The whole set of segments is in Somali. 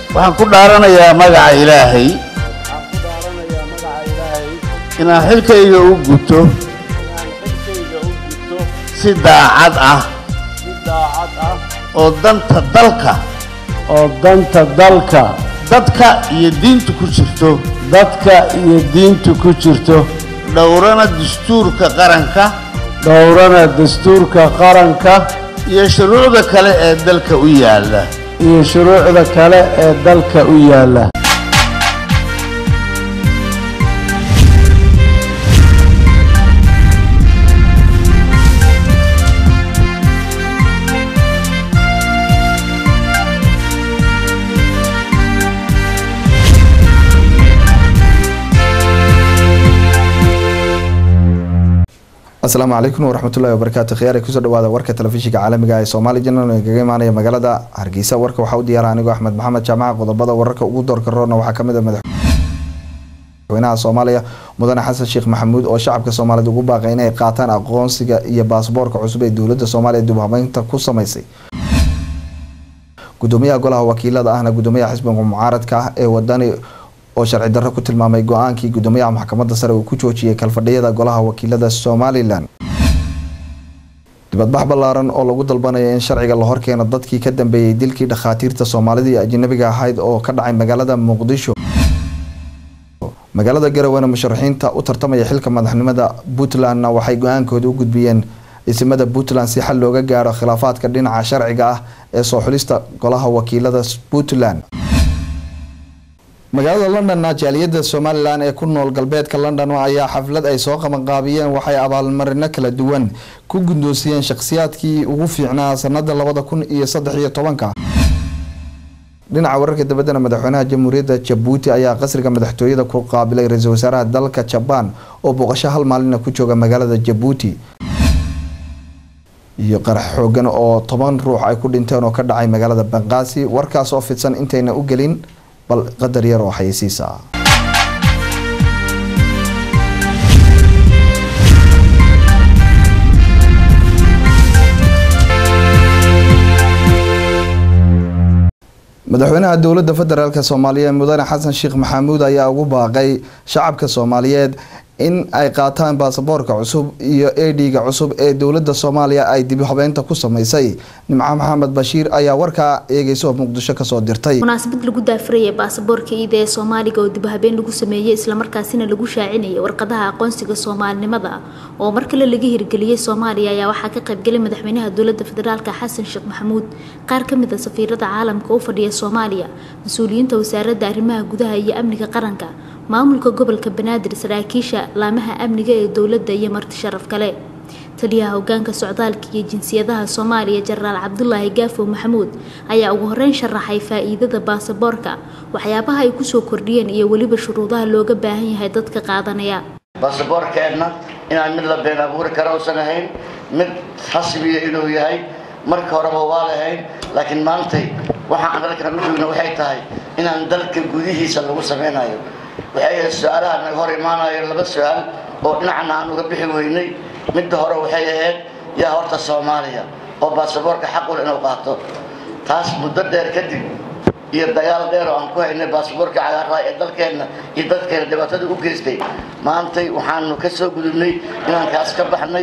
waxaan ku dhaaranayaa magaca ilaahay waxaan ku dhaaranayaa magaca ilaahay inaan xilkayga u guto inaan xilkayga u gudto si daacad ah si daacad ah oo danta dalka oo danta dalka dadka iyo diinta ku jirto dadka iyo diinta ku jirto dhowrana dastuurka qaranka dhowrana dastuurka qaranka iyo shuruucda kale ee dalka u yaalla iyo shuruucda kale ee dalka u yaalla asalaamu calaykum waraxmatullahi wabarakaatu khiyaari kusoo dhawaada warka telefishinka caalamiga ee soomaali janal ee kaga imaanaya magaalada hargeysa warka waxaa u diyaara anigoo axmed maxamed jaamaca qodobada wararka ugu doorka roorna waxaa kamid a madaxweynaha soomaaliya mudane xasan sheekh maxamuud oo shacabka soomaaliyed ugu baaqay inay qaataan aqoonsiga iyo baasboorka cusub ee dowlada soomaaliya dib habeynta ku sameysay gudoomiyaha golaha wakiilada ahna gudoomiyaha xisbiga mucaaradka ah ee wadani oo sharci darro ku tilmaamay go-aankii gudoomiyaha maxkamadda sare uu ku joojiyey kalfadhiyada golaha wakiilada somalilan dibadbax ballaaran oo lagu dalbanaya in sharciga la horkeeno dadkii ka dambeeyey dilkii dhakhaatiirta soomaalida iyo ajnabiga ahayd oo ka dhacay magaalada muqdisho magaalada garowana musharaxiinta u tartamaya xilka madaxnimada puntlandna waxay go-aankooda u gudbiyeen isimada puntland si xal looga gaaro khilaafaadka dhinaca sharciga ah ee soo xulista golaha wakiilada puntland magaalada londonna jaaliyada somalilan ee ku nool galbeedka london ayaa xaflad ay soo qabanqaabiyeen waxay abaalmarino kala duwan ku guddoonsiyeen shakhsiyaadkii ugu fiicnaa sanada labada kun iyo saddex iyo tobanka dhinaca wararka dabadana madaxweynaha jamhuuriyadda jabuuti ayaa qasriga madaxtooyada ku qaabilay ra-iisul wasaaraha dalka jabaan oo booqasho hal maalina ku jooga magaalada jabuuti iyo qarax xoogan oo toban ruux ay ku dhinteen oo ka dhacay magaalada banqaasi warkaas oo fidsan intayna u gelin bal qadar yar oo xayeysiisa madaxweynaha dowladda federaalk soomaaliya mudane xasan sheekh maxamuud ayaa ugu baaqay shacabka soomaaliyeed in ay qaataan baasaboorka cusub iyo edhiga cusub ee dowlada soomaaliya ay dib habeynta ku sameysay nimco maxamed bashiir ayaa warkaa eegeysa oo muqdisho kasoo dirtay munaasabad lagu daafurayay baasaboorka iida ee soomaaliga oo dibhabeen lagu sameeyey islamarkaasina lagu shaacinayay warqadaha aqoonsiga soomaalinimada oo mar kale laga hirgeliyey soomaaliya ayaa waxaa ka qaybgalay madaxweynaha dowlada federaalk xasan sheekh maxamuud qaar kamid a safiirada caalamka u fadhiya soomaaliya mas-uuliyiinta wasaaradda arrimaha gudaha iyo amniga qaranka maamulka gobolka banaadir saraakiisha laamaha amniga ee dowladda iyo marti sharaf kale taliyaha hogaanka socdaalka iyo jinsiyadaha soomaaliya jenaraal cabdulaahi gaafo maxamuud ayaa ugu horeyn sharaxay faa-iidada baasaboorka waxyaabaha ay kusoo kordhiyeen iyo weliba shuruudaha looga baahan yahay dadka qaadanaya baasaboorkeenna inaan mid la been abuuri kara uusan ahayn mid rasmiya inuu yahay marka horeba waa lahayn laakiin maantay waxaan dalkan u joogna waxay tahay inaan dalka gudihiisa lagu sameynayo waxay ahayd su-aalaha naga hor imaanayo laba su-aal oo dhinacna aan uga bixi weynay midda hore waxay ahayd yaa horta soomaaliya oo baasaboorka xaqul inuu qaato taas muddo dheer kadib iyo dagaal dheer oo aan ku haynay baasaboorka cagaaraha ee dalkeenna iyo dadkeena dhibaatada u geystay maantay waxaanu ka soo gudubnay inaan kaas ka baxnay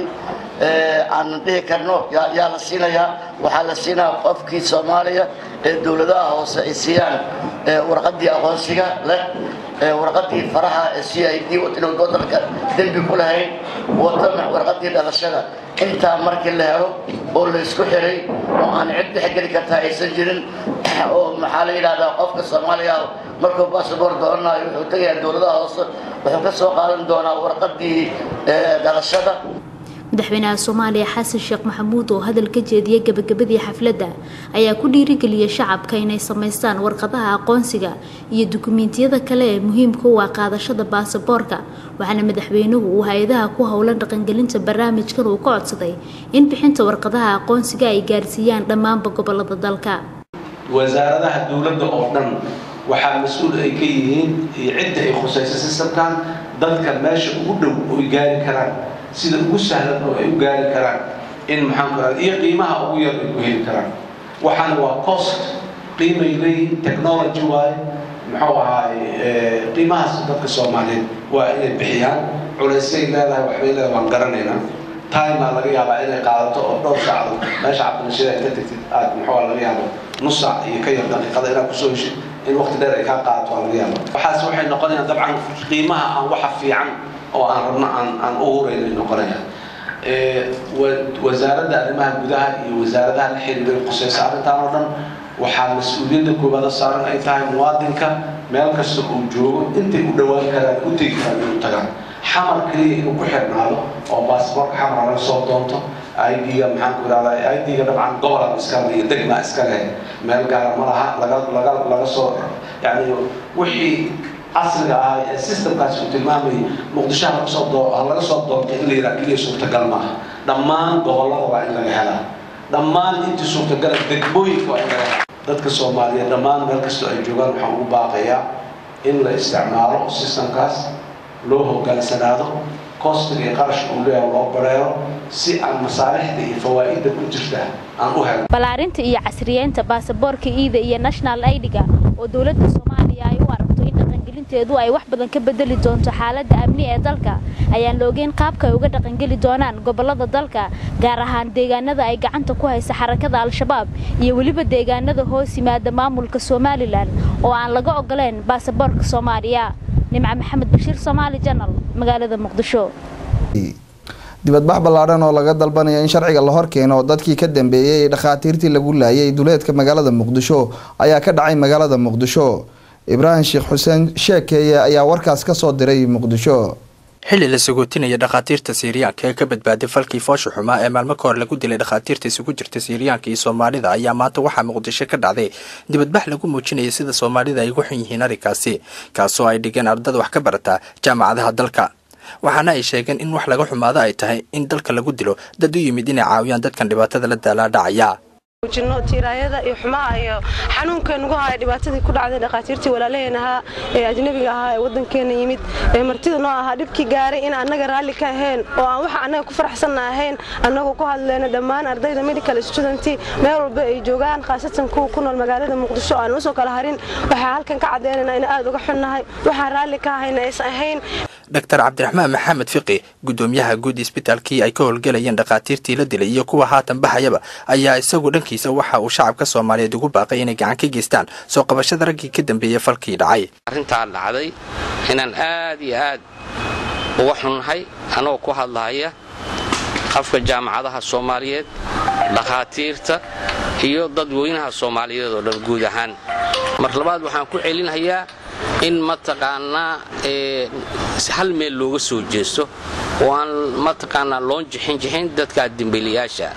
aanu dhihi karno yaa la siinayaa waxaa la siinaya qofkii soomaaliya ee dowladaha hoose ay siiyaan warqadii aqoonsiga leh warqadii faraha ee c i d inuu wadanka dembi ku lahayn wata warqadii dhalashada intaa markii la helo oo la isku xiray oo aan cid dhexgeli kartaa aysan jirin oo maxaa la yidhahdaa qofka soomaaliya markuu basaboor doonanayo wuxuu tegayaa dowladaha hoose wuxuu ka soo qaadan doonaa warqadii dhalashada madaxweynaha soomaaliya xasan sheekh maxamuud oo hadal ka jeediyay gabagabadii xafladda ayaa ku dhiirigeliyay shacabka inay samaystaan warqadaha aqoonsiga iyo dukumiintiyada kale ee muhiimka u ah qaadashada baasaboorka waxaana madaxweynuhu uu hay-adaha ku howlan dhaqangelinta barnaamijkan uu ka codsaday in bixinta warqadaha aqoonsiga ay gaarsiiyaan dhammaanba gobolada dalka wasaaradaha dowladda oo dhan waxaa mas-uul ay ka yihiin iyo cidda ay khusaysa sistamkan dadka meesha ugu dhow oy gaari karaan sida ugu sahlan oo ay u gaari karaan in maxaanku raada iyo qiimaha ugu yar ay ku heli karaan waxaana waa cost qiimay leeyihiin technology waaye muxuu ahaay qiimahaas dadka soomaaliyeed waa inay bixiyaan culaysay leedahay waxbay leedahay waan garanaynaa timaa laga yaabaa inay qaadato oo dhowr saacdood meesha cabdinashida ay ka tagtid aad muxuu laga yaabo nus saac iyo ka yar daqiiqada inaad kusoo heshid in waqti dheer ay kaa qaadato waa laga yaaba waxaas waxay noqonayaan dabcan qiimaha aan waxa fiican oo aan rabno aan aan u huraynay noqonayaan wasaaradda arrimaha gudaha iyo wasaaradaha la xiriiray khusaysa arrintan oo dhan waxaa mas-uuliyadda koobaada saaran ay tahay muwaadinka meel kasta uu joogo intay u dhawaan karaan u tegi karaan inuu tagaan xamar keliya inuu ku xirnaado oo baasboorka xamar laga soo doonto ID-ga maxaan ku ihahdaa ID-ga dabcan gobolan iskale iyo degma iskale meel gaara ma laha laga laga laga soo yani wixii casriga ah ee systemkaasi uu tilmaamayay muqdisho ha laga soo doo ha laga soo doonto in la yidhaha keliya suurtagal maaha dhammaan gobollada waa in laga helaa dhammaan intii suurtagala degmooyinka waa in laga helaa dadka soomaaliyeed dhammaan meel kastoo ay joogaan waxaan ugu baaqayaa in la isticmaalo systemkaas loo hogaansanaado kostiga iyo qarashka uu leeyahay loo bareero si aan masaalixda iyo fawaa'idda ku jirta aan u helno ballaarinta iyo casriyeynta baasaboorka iida iyo national aidiga oo dowladda soomaaliya ay u aragto in dhaqangelinteedu ay wax badan ka bedeli doonto xaaladda amni ee dalka ayaan la ogeyn qaabka ay uga dhaqangeli doonaan gobollada dalka gaar ahaan deegaanada ay gacanta ku haysa xarakada al-shabaab iyo weliba deegaanada hoos yimaada maamulka somalilan oo aan laga ogoleen baasaboorka soomaaliya nimca maxamed bashiir soomaali janal magaalada muqdisho dibadbax ballaadhan oo laga dalbanaya in sharciga la horkeeno dadkii ka dambeeyey ee dhakhaatiirtii lagu laayay duleedka magaalada muqdisho ayaa ka dhacay magaalada muqdisho ibraahim sheekh xuseen sheekeeye ayaa warkaas ka soo diray muqdisho xilli la sagootinaya dhakhaatiirta siiriyaanka ee ka badbaaday falkii foosha xumaa ee maalmo ka hor lagu dilay dhakhaatiirta isugu jirta siiriyaanka iyo soomaalida ayaa maanta waxaa muqdisho ka dhacday dibadbax lagu muujinaya sida soomaalida ay ugu xun yihiin arrinkaasi kaasoo ay dhigeen ardada wax ka barata jaamacadaha dalka waxaana ay sheegeen in wax laga xumaado ay tahay in dalka lagu dilo dad u yimid inay caawiyaan dadkan dhibaatada la daalaadhacaya muujino tiiraayada iyo xumaha iyo xanuunka nagu haya dhibaatadii ku dhacday dhakhaatiirtii walaalaheen ahaa ee ajnabiga ahaa ee waddankeena yimid ee martida noo ahaa dhibkii gaaray in annaga raalli ka ahayn oo aan waxa annaga ku faraxsanna ahayn annagoo ku hadleyno dhammaan ardayda medical student meel walba ay joogaan khaasatan kuwa ku nool magaalada muqdisho aan usoo kala harin waxaa halkan ka caddeynayna in aad uga xunnahay waxaan raalli ka ahayna aysan ahayn doctor cabdiraxmaan maxamed fiqi gudoomiyaha guud isbitaalkii ay ka howlgelayeen dhakhaatiirtii la dilay iyo kuwa haatan baxayaba ayaa isagu dhankiisa waxa uu shacabka soomaaliyeed ugu baaqay inay gacan ka geystaan soo qabashada raggii ka dambeeyey falkii dhacay arrintaa dhacday inaan aad iyo aad uga xunnahay anagoo ku hadlahaya afka jaamacadaha soomaaliyeed dhakhaatiirta iyo dadweynaha soomaaliyeed oo dhan guud ahaan mar labaad waxaan ku celinhayaa in mataqaanaa hal meel looga soo jeesto oo aan mataqaanaa loon jixin jixin dadka dembiilayaasha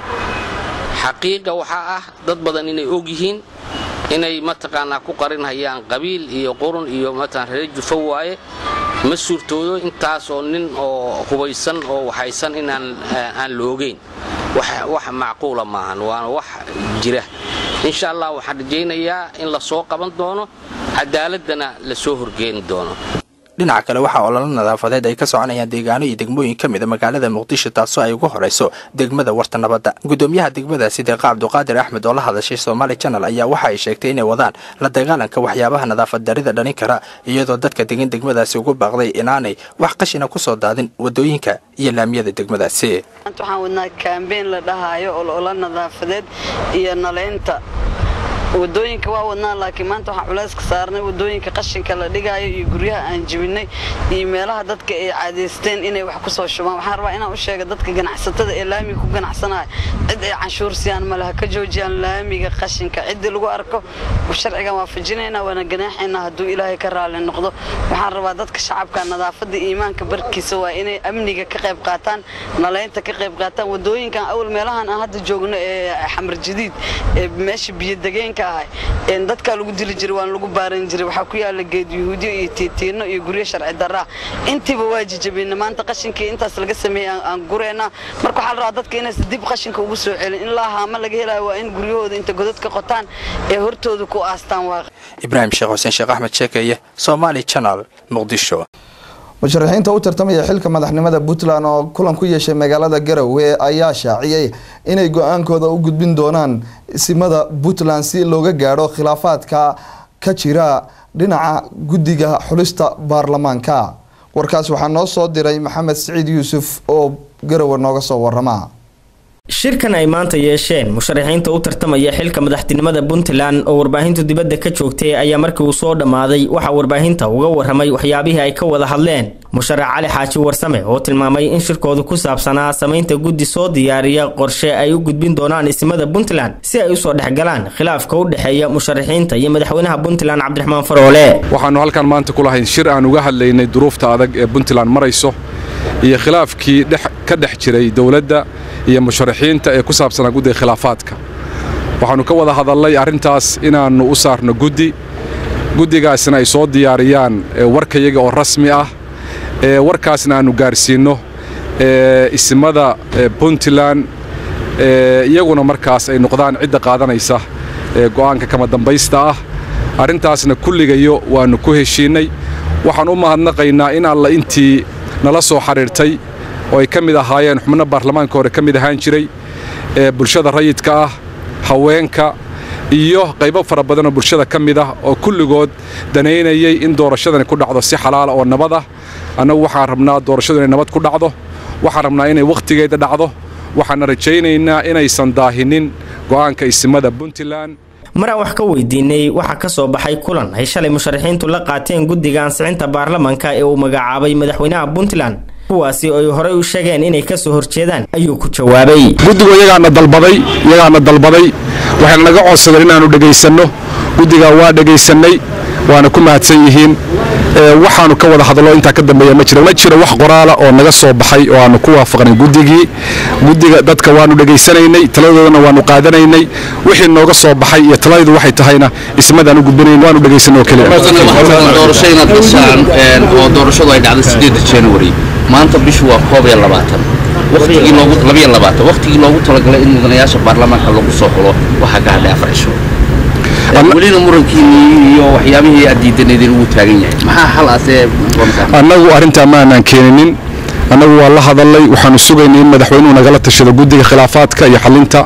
xaqiiqa waxaa ah dad badan inay og yihiin inay mataqaanaa ku qarinhayaan qabiil iyo qurun iyo mataqaan reer jufo waaye ma suurtoodo intaasoo nin oo hubaysan oo waxaysan inaan aan la ogeyn wax macquula maahan waana wax jira insha allah waxaan rajaynayaa in la soo qaban doono cadaaladana la soo horgeeni doono dhinaca kale waxaa ololo nadaafadeed ay ka soconayaan deegaano iyo degmooyin ka mida magaalada muqdisho taasoo ay ugu horeyso degmada warta nabadda gudoomiyaha degmadaasi deeqa cabduqaadir axmed oo la hadashay somaali janal ayaa waxa ay sheegtay inay wadaan la dagaalanka waxyaabaha nadaafad darida dhalin kara iyadoo dadka degan degmadaasi ugu baaqday inaanay wax qashina kusoo daadin wadooyinka iyo laamiyada degmadaasi waxaan wadnaa kaambeyn la dhahaayo ololo nadaafadeed iyo naleynta wadooyinka waa wadnaa laakiin maanta waxaan culayska saarnay wadooyinka qashinka la dhigaayo iyo guryaha aan jibinay iyo meelaha dadka ay caadaysteen inay wax ku soo shubaan waxaan rabaa inaan u sheega dadka ganacsatada ee laamiga ku ganacsanaya cid ay canshuur siiyaan malaha ka joojiyaan laamiga qashinka ciddii lagu arko sharcigan waafajinaynaa waana ganaaxaynaa hadduu ilaahay ka raali noqdo waxaan rabaa dadka shacabka nadaafadda iimaanka barkiisa waa inay amniga ka qayb qaataan nalaynta ka qayb qaataan wadooyinkan awal meelahan aan hadda joogno ee xamar jadiid ee meesha biyodegeenka dadkaa lagu dili jiray waan lagu baaran jiray waxaa ku yaala geed yuhuudiyo iyo tiitiino iyo guryo sharci daraa intiiba waa jijabina maanta qashinkii intaas laga sameeyey aan gureynaa marka waxaa la rabaa dadka inaysan dib qashinka ugu soo celin in laa haama laga helayo waa in guryahooda inta godad ka qotaan ee hortooda ku aastaan waa ibraahim sheekh xuseen sheekh axmed sheekeye somaali janal muqdisho musharaxiinta u tartamaya xilka madaxnimada puntland oo kulan ku yeeshay magaalada garowe ayaa shaaciyey inay go-aankooda u gudbin doonaan isimada puntland si looga gaadho khilaafaadka ka jira dhinaca guddiga xulista baarlamaanka warkaas waxaa noo soo diray maxamed siciid yuusuf oo garowe nooga soo warama shirkan ay maanta yeesheen musharaxiinta u tartamaya xilka madaxtinimada puntland oo warbaahintu dibadda ka joogtay ayaa markii uu soo dhammaaday waxaa warbaahinta uga waramay waxyaabihii ay ka wada hadleen musharax cali xaaji warsame oo tilmaamay in shirkoodu ku saabsanaa samaynta guddi soo diyaariya qorshe ay u gudbin doonaan isimada puntland si ay usoo dhexgalaan khilaafka u dhexeeya musharaxiinta iyo madaxweynaha puntland cabdiraxmaan faroole waxaanu halkan maanta ku lahayn shir aan uga hadlaynay duruufta adag ee puntland marayso iyo khilaafkii ka dhex jiray dowladda iyo musharaxiinta ee ku saabsanaa guddiga khilaafaadka waxaannu ka wada hadalnay arrintaas inaannu u saarno guddi guddigaasna ay soo diyaariyaan warkayaga oo rasmi ah warkaasna aannu gaarsiinno isimada puntland iyaguna markaas ay noqdaan cidda qaadanaysa go'aanka kama dambaysta ah arrintaasna kulligayo waannu ku heshiinnay waxaan u mahadnaqaynaa in alla intii nala soo xidhiirtay oo ay ka mid ahaayeen xubno baarlamaanka hore ka mid ahaan jiray ee bulshada rayidka ah haweenka iyo qaybo fara badan oo bulshada ka mid ah oo kulligood danaynayay in doorashadani ku dhacdo si xalaala oo nabad ah annagu waxaan rabnaa doorashadu inay nabad ku dhacdo waxaan rabnaa inay wakhtigeeda dhacdo waxaana rajaynaynaa inaysan daahinin go'aanka isimada puntland maraan wax ka weydiinay waxaa ka soo baxay kulan ay shalay musharaxiintu la qaateen guddiga ansixinta baarlamanka ee uu magacaabay madaxweynaha puntland kuwaasi oo ay horey u sheegeen inay ka soo horjeedaan ayuu ku jawaabay guddigu iyagaana dalbaday iyagaana dalbaday waxayna naga codsadeen inaannu dhegaysanno guddigaa waa dhegaysannay waana ku mahadsan yihiin waxaannu ka wada hadlo intaa ka dambeeya ma jiro ma jiro wax qoraala oo naga soo baxay oo aannu ku waafaqnay guddigii guddiga dadka waannu dhegaysanaynay taladoodana waannu qaadanaynay wixii nooga soo baxay iyo taladaydu waxay tahayna ismadaan u gudbinayn waannu dhegaysanay oo doorasho inaad gashaan oo doorashadu ay dhacday sideeda january maanta bishu waa koob iyo labaatan waqtigii loogu labiyo labaatan waqtigii loogu talagalay in mudanayaasha baarlamaanka lagu soo xulo waxaa ka hadhay afar cisho welina murankiinii iyo waxyaabihii aad diidaneedeen ugu taagan yahay maxaa xal asee annagu arrintaa ma aanaan keeninin annagu waa la hadalnay waxaanu sugaynay in madaxweynuhu nagala tashado guddiga khilaafaadka iyo xalinta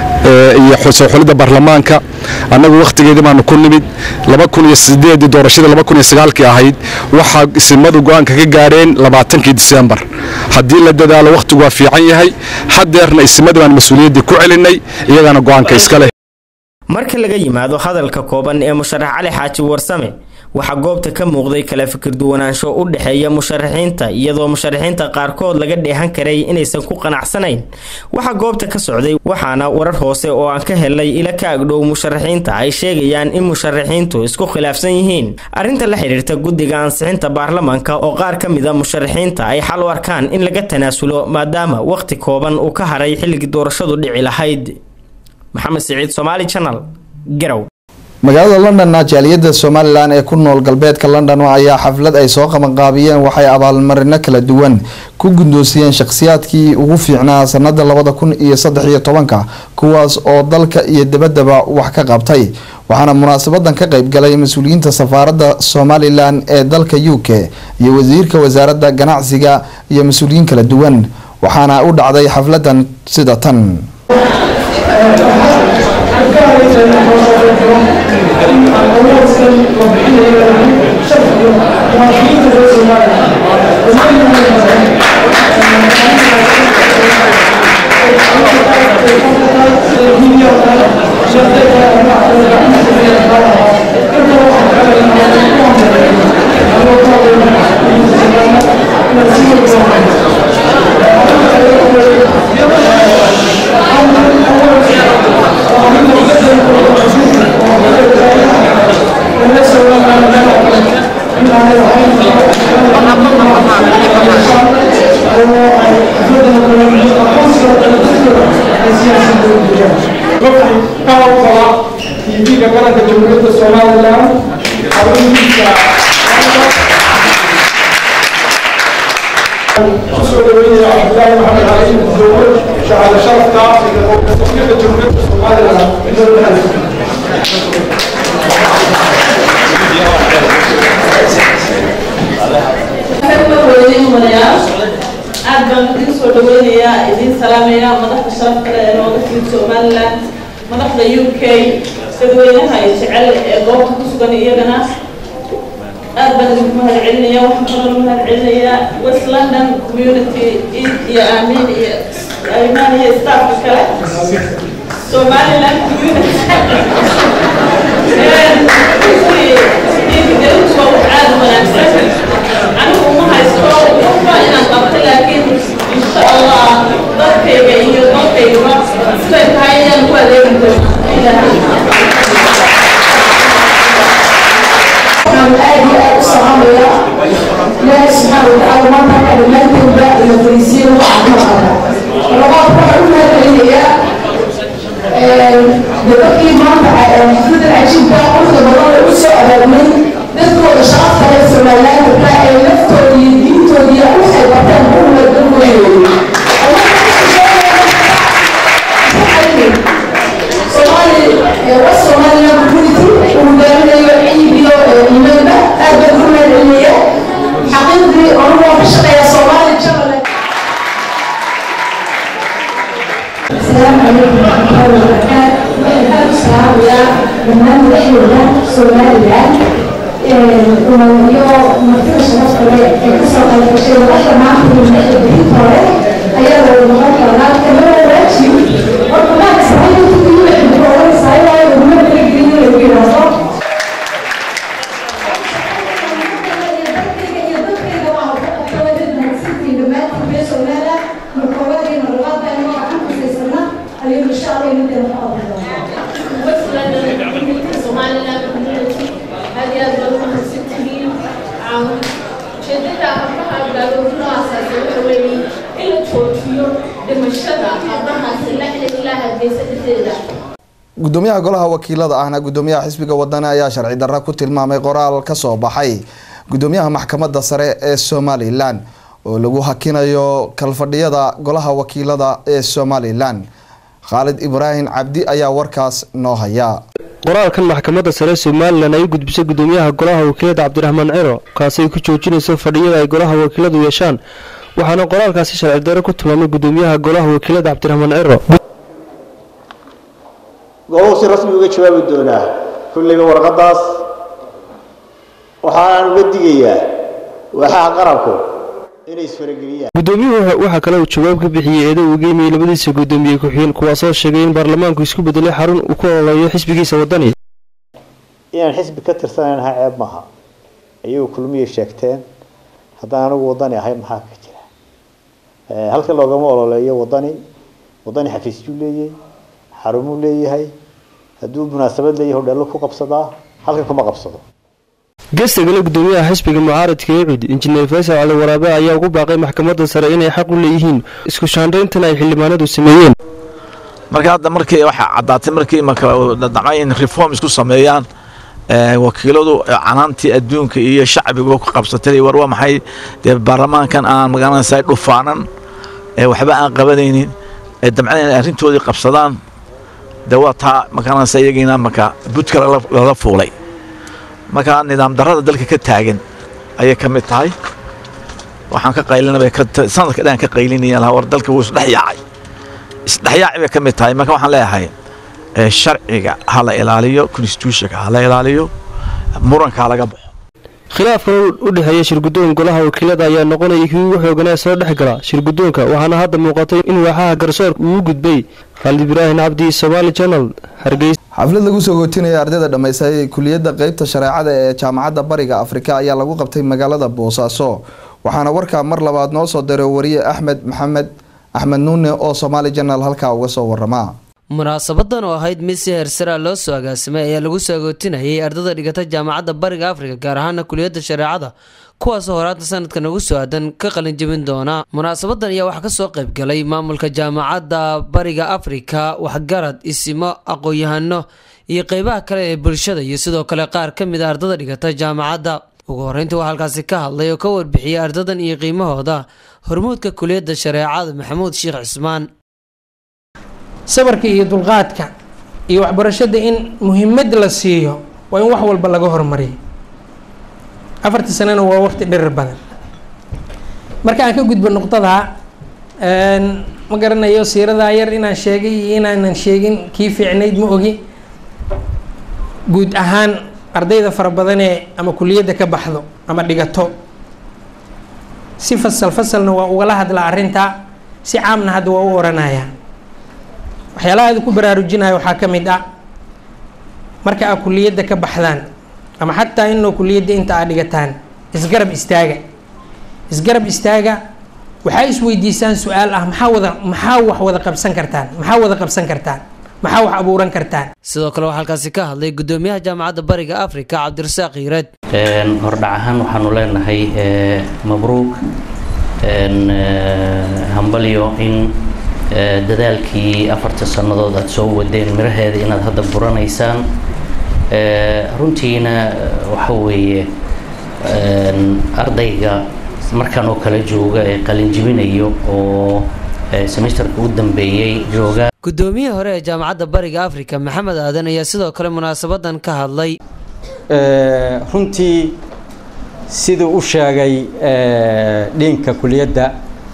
iyo soo xulidda baarlamaanka annagu wakhtigeedii baanu ku nimid laba kun iyo sideedii doorashadii laba kun iyo sagaalkii ahayd waxaa isimadu go'aanka ka gaadheen labaatankii diseembar haddii la dadaalo wakhtigu waa fiican yahay haddeerna isimadu baan mas-uuliyaddii ku celinay iyagaana go'aanka iska leh marka laga yimaado hadalka kooban ee musharax cali xaaji warsame waxaa goobta ka muuqday kala fikir duwanaansho u dhexeeya musharaxiinta iyadoo musharaxiinta qaarkood laga dheehan karay inaysan ku qanacsanayn waxaa goobta ka socday waxaana warar hoose oo aan ka helnay ila ka agdhow musharaxiinta ay sheegayaan in musharaxiintu isku khilaafsan yihiin arrinta la xidhiirta guddiga ansixinta baarlamanka oo qaar ka mid a musharaxiinta ay xal u arkaan in laga tanaasulo maadaama wakhti kooban uu ka haray xilligii doorashadu dhici lahayd maxamed siciid somaali channel garow magaalada londonna jaaliyadda somalilan ee ku nool galbeedka london ayaa xaflad ay soo qabanqaabiyeen waxay abaalmarino kala duwan ku guddoonsiyeen shakhsiyaadkii ugu fiicnaa sanada labada kun iyo saddex iyo tobanka kuwaas oo dalka iyo dabaddaba wax ka qabtay waxaana munaasabadan ka qeybgalay mas-uuliyiinta safaaradda somalilan ee dalka u k iyo wasiirka wasaaradda ganacsiga iyo mas-uuliyiin kala duwan waxaana u dhacday xafladan sida tan tv-ga qaranka jamhuuriyadda somalilan xaruntiisa kusoo dhaweynaya cabdillaahi maxamed cali dowlad shahaado sharafka wakiilka jamhuuriyadda somalilan aad baan idin soo dhaweynayaa idin salaamaya madaxda sharafka leh ee nooga timid somalilan madaxda u k dadweynaha ay jecel ee goobta ku sugan iyagana aad baan idinku mahad celinaya waxaan kaloo mahad celinayaa west london community iyo aamin iyo aymaan iyo staafka kale somaliland community gelintu waa wax aad u wanaagsan anigu uma haysto waxba inaan qabto laakiin insha allah dadkayga iyo dalkaygaba siday tahay ayaan ku adeegi doonaa waxaan aad iyo aad u salaamayaa ilaahay subxaana watacaala maanta halka dhammaanteedba ina fariisiyo waxaa ka maqana labaad waxaan u mahadcelinayaa gabadhii maanta xafladan cajiibka quruxda badan ee u soo abaabnay dadkooda sharafta leh somalilaanka ee laftooda iyo diintooda iyo waxay barteen buuga dalkooda waa somaliland community uu hogaaminayo ciid iyo imaanba aad baan ku mahadcelinayaa xaqiiqdii anigu waan ka shaqeeyaa soomaali janale السلام عليكم ورحمة الله وبركاته. أنا السلام يا من رحلة سوريا iyo martida sharafta leh ee ka soo qayb gashay waxda maanta iyo madaxda bixinta hore ayaa la noqon karaa kamana waajib horta maanta saxayda ku yimid xidhiidh oranaysaa ilaa ay uguma talagelin lagu yidhaahdo ujeedada abaha gaaloobinoo asaasay waxa weeye in la joojiyo dhimashada abahaasi la xilin ilaa hargeysa dhexdeeda gudoomiyaha golaha wakiilada ahna gudoomiyaha xisbiga wadani ayaa sharci darra ku tilmaamay qoraal ka soo baxay gudoomiyaha maxkamadda sare ee somalilan oo lagu hakinayo kalfadhiyada golaha wakiilada ee somalilan khaalid ibraahim cabdi ayaa warkaas noo haya qoraalkan maxkamadda sare somalilan ay u gudbisay gudoomiyaha golaha wakiilada cabdiraxmaan ciro kaasi ay ku joojinayso fadhiyada ay golaha wakiiladu yeeshaan waxaana qoraalkaasi sharci darro ku tilmaamay gudoomiyaha golaha wakiilada cabdiraxmaan ciro golahu si rasmi uga jawaabi doonaa kulliga warqadaas waxaan uga digayaa waaxaha qaranku inay isfarageliyaan gudoomiyuhu waxaa kale uu jawaab ka bixiyey eedo uu geymiyey labadiisa gudoomiye ku-xigeen kuwaasoo sheegay in baarlamaanku isku bedelay xarun uu ku ololeeyo xisbigiisa wadani inaan xisbi ka tirsanaynaha ceeb maaha ayagu kulmiyay sheegteen haddaan anigu wadani ahay maxaa ka jira halka loogama ololeeyo wadani wadani xafiisyuu leeyahay xarumuu leeyahay hadduu munaasabad leeyahay hodheello ku qabsadaa halkan kuma qabsado gesta gale gudoomiyaha xisbiga mucaaradka ee cud injineer faysal cali waraabe ayaa ugu baaqay maxkamadda sare inay xaq u leeyihiin isku shaandhayntan ay xildhibaanadu sameeyeen marka hadda markii waxaa caddaatay markii damcay in reform isku sameeyaan wakiiladu canaantii adduunka iyo shacbigu ku qabsatay war waa maxay dee baarlamaankan aan magaranaysa dhufaanan waxba aan qabanaynin damcada inay arrintoodii qabsadaan dee waa taa magaranaysa iyagiina marka budka lala fuulay marka nidaam darrada dalka ka taagan ayay ka mid tahay waxaan ka qaylinabay sanadka dhan ka qaylinaya lahaa war dalka wuu isdhex yaacay isdhexyaaci bay ka mid tahay marka waxaan leeyahay sharciga ha la ilaaliyo constitutionka ha la ilaaliyo muranka ha laga baxo khilaafkan u dhexeeya shirguddoon golaha wakiilada ayaa noqonaya kii ugu xooganaa soo dhex gala shirguddoonka waxaana hadda muuqatay in waaxaha garsoorka uu u gudbay khaalid ibraahim cabdi somaali janal hargeysa xaflad lagu soo gootinaya ardayda dhammaystay kuliyadda qeybta shareecada ee jaamacadda bariga afrika ayaa lagu qabtay magaalada boosaaso waxaana warkaa mar labaad noo soo diray wariye axmed maxamed axmed nuune oo somaali janal halkaa uga soo waramaa munaasabadan oo ahayd mid si heersaraa loo soo agaasimay ayaa lagu soo agootinayay ardada dhigata jaamacadda bariga afrika gaar ahaana kuliyadda shareecada kuwaasoo horaanta sanadkan ugu soo aadan ka qalin jebin doona munaasabadan ayaa waxaa kasoo qayb galay maamulka jaamacadda bariga afrika waxgarad isimo aqoon-yahano iyo qeybaha kale ee bulshada iyo sidoo kale qaar ka mid a ardada dhigata jaamacadda ugu horeyntii waa halkaasi ka hadlay oo ka warbixiyay ardadan iyo qiimahooda hormuudka kuliyadda shareecada maxamuud sheekh cismaan sabarka iyo dulqaadka iyo waxbarashada in muhiimad la siiyo waa in wax walba laga hormariyo afartii sanana waa waqti dhirir badan marka aan ka gudbo nuqdadaa ma garanayo siiradaa yar inaan sheegay iyo inaanan sheegin kii fiicnayd ma ogi guud ahaan ardayda fara badanee ama kuliyadda ka baxdo ama dhigato si fasal fasalna waa ugala hadlaa arrintaa si caamna hadda waa u oranayaa waxyaalaha aad ku baraarujinaya waxaa ka mid ah marka aad kuliyadda ka baxdaan ama xataa inoo kuliyadda inta aad dhigataan isgarab istaaga isgarab istaaga waxaa isweydiisaan su-aal ah maxaa wada maxaa wax wada qabsan kartaan maxaa wada qabsan kartaan maxaa wax abuuran kartaan sidoo kale waxaa halkaasi ka hadlay gudoomiyaha jaamacadda bariga afrika cabdirasaaq hiireed hordhac ahaan waxaanu leenahay mabruuk hambalyo in dadaalkii afarta sannadood aada soo wadeen miraheeda inaad hadda buranaysaan runtiina waxa weeye ardayga markan oo kale jooga ee qalinjibinayo oo semesterka u dambeeyey jooga gudoomiyihii hore ee jaamacadda bariga afrika maxamed aadan ayaa sidoo kale munaasabadan ka hadlay runtii siduu u sheegay dhiinka kuliyadda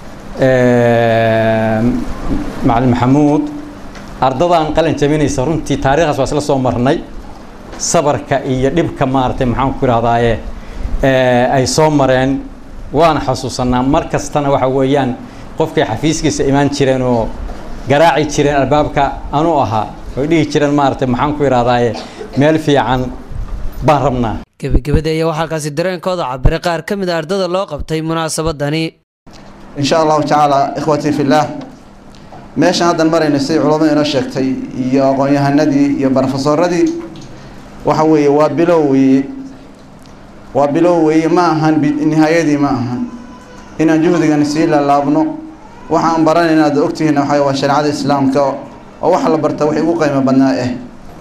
macalin maxamuud ardadan qalin jabinaysa runtii taariikhdaas waa isla soo marnay sabarka iyo dhibka maaragtay maxaan ku idhahdaaye ay soo mareen waana xasuusanaa mar kastana waxa weeyaan qofkay xafiiskiisa imaan jireen oo garaaci jireen albaabka anuu ahaa oy dhihi jireen maaragtay maxaan ku idhahdaaye meel fiican baan rabnaa gebagabadii ayaa waxaa halkaasi dareenkooda cabiray qaar ka mid a ardada loo qabtay munaasabadani in sha allahu tacaala ikhwatii fillaah meeshan haddan marayna siday culamadu inoo sheegtay iyo aqoon-yahanadii iyo barofesoradii waxa weeye waa bilow weeye waa bilow weeye ma ahan nihaayadii ma ahan inaan juhdigan sii laalaabno waxaan baranayna aad ogtihiin waxa waa shareecada islaamka oo waxa la barta wixii ugu qiimo badnaa eh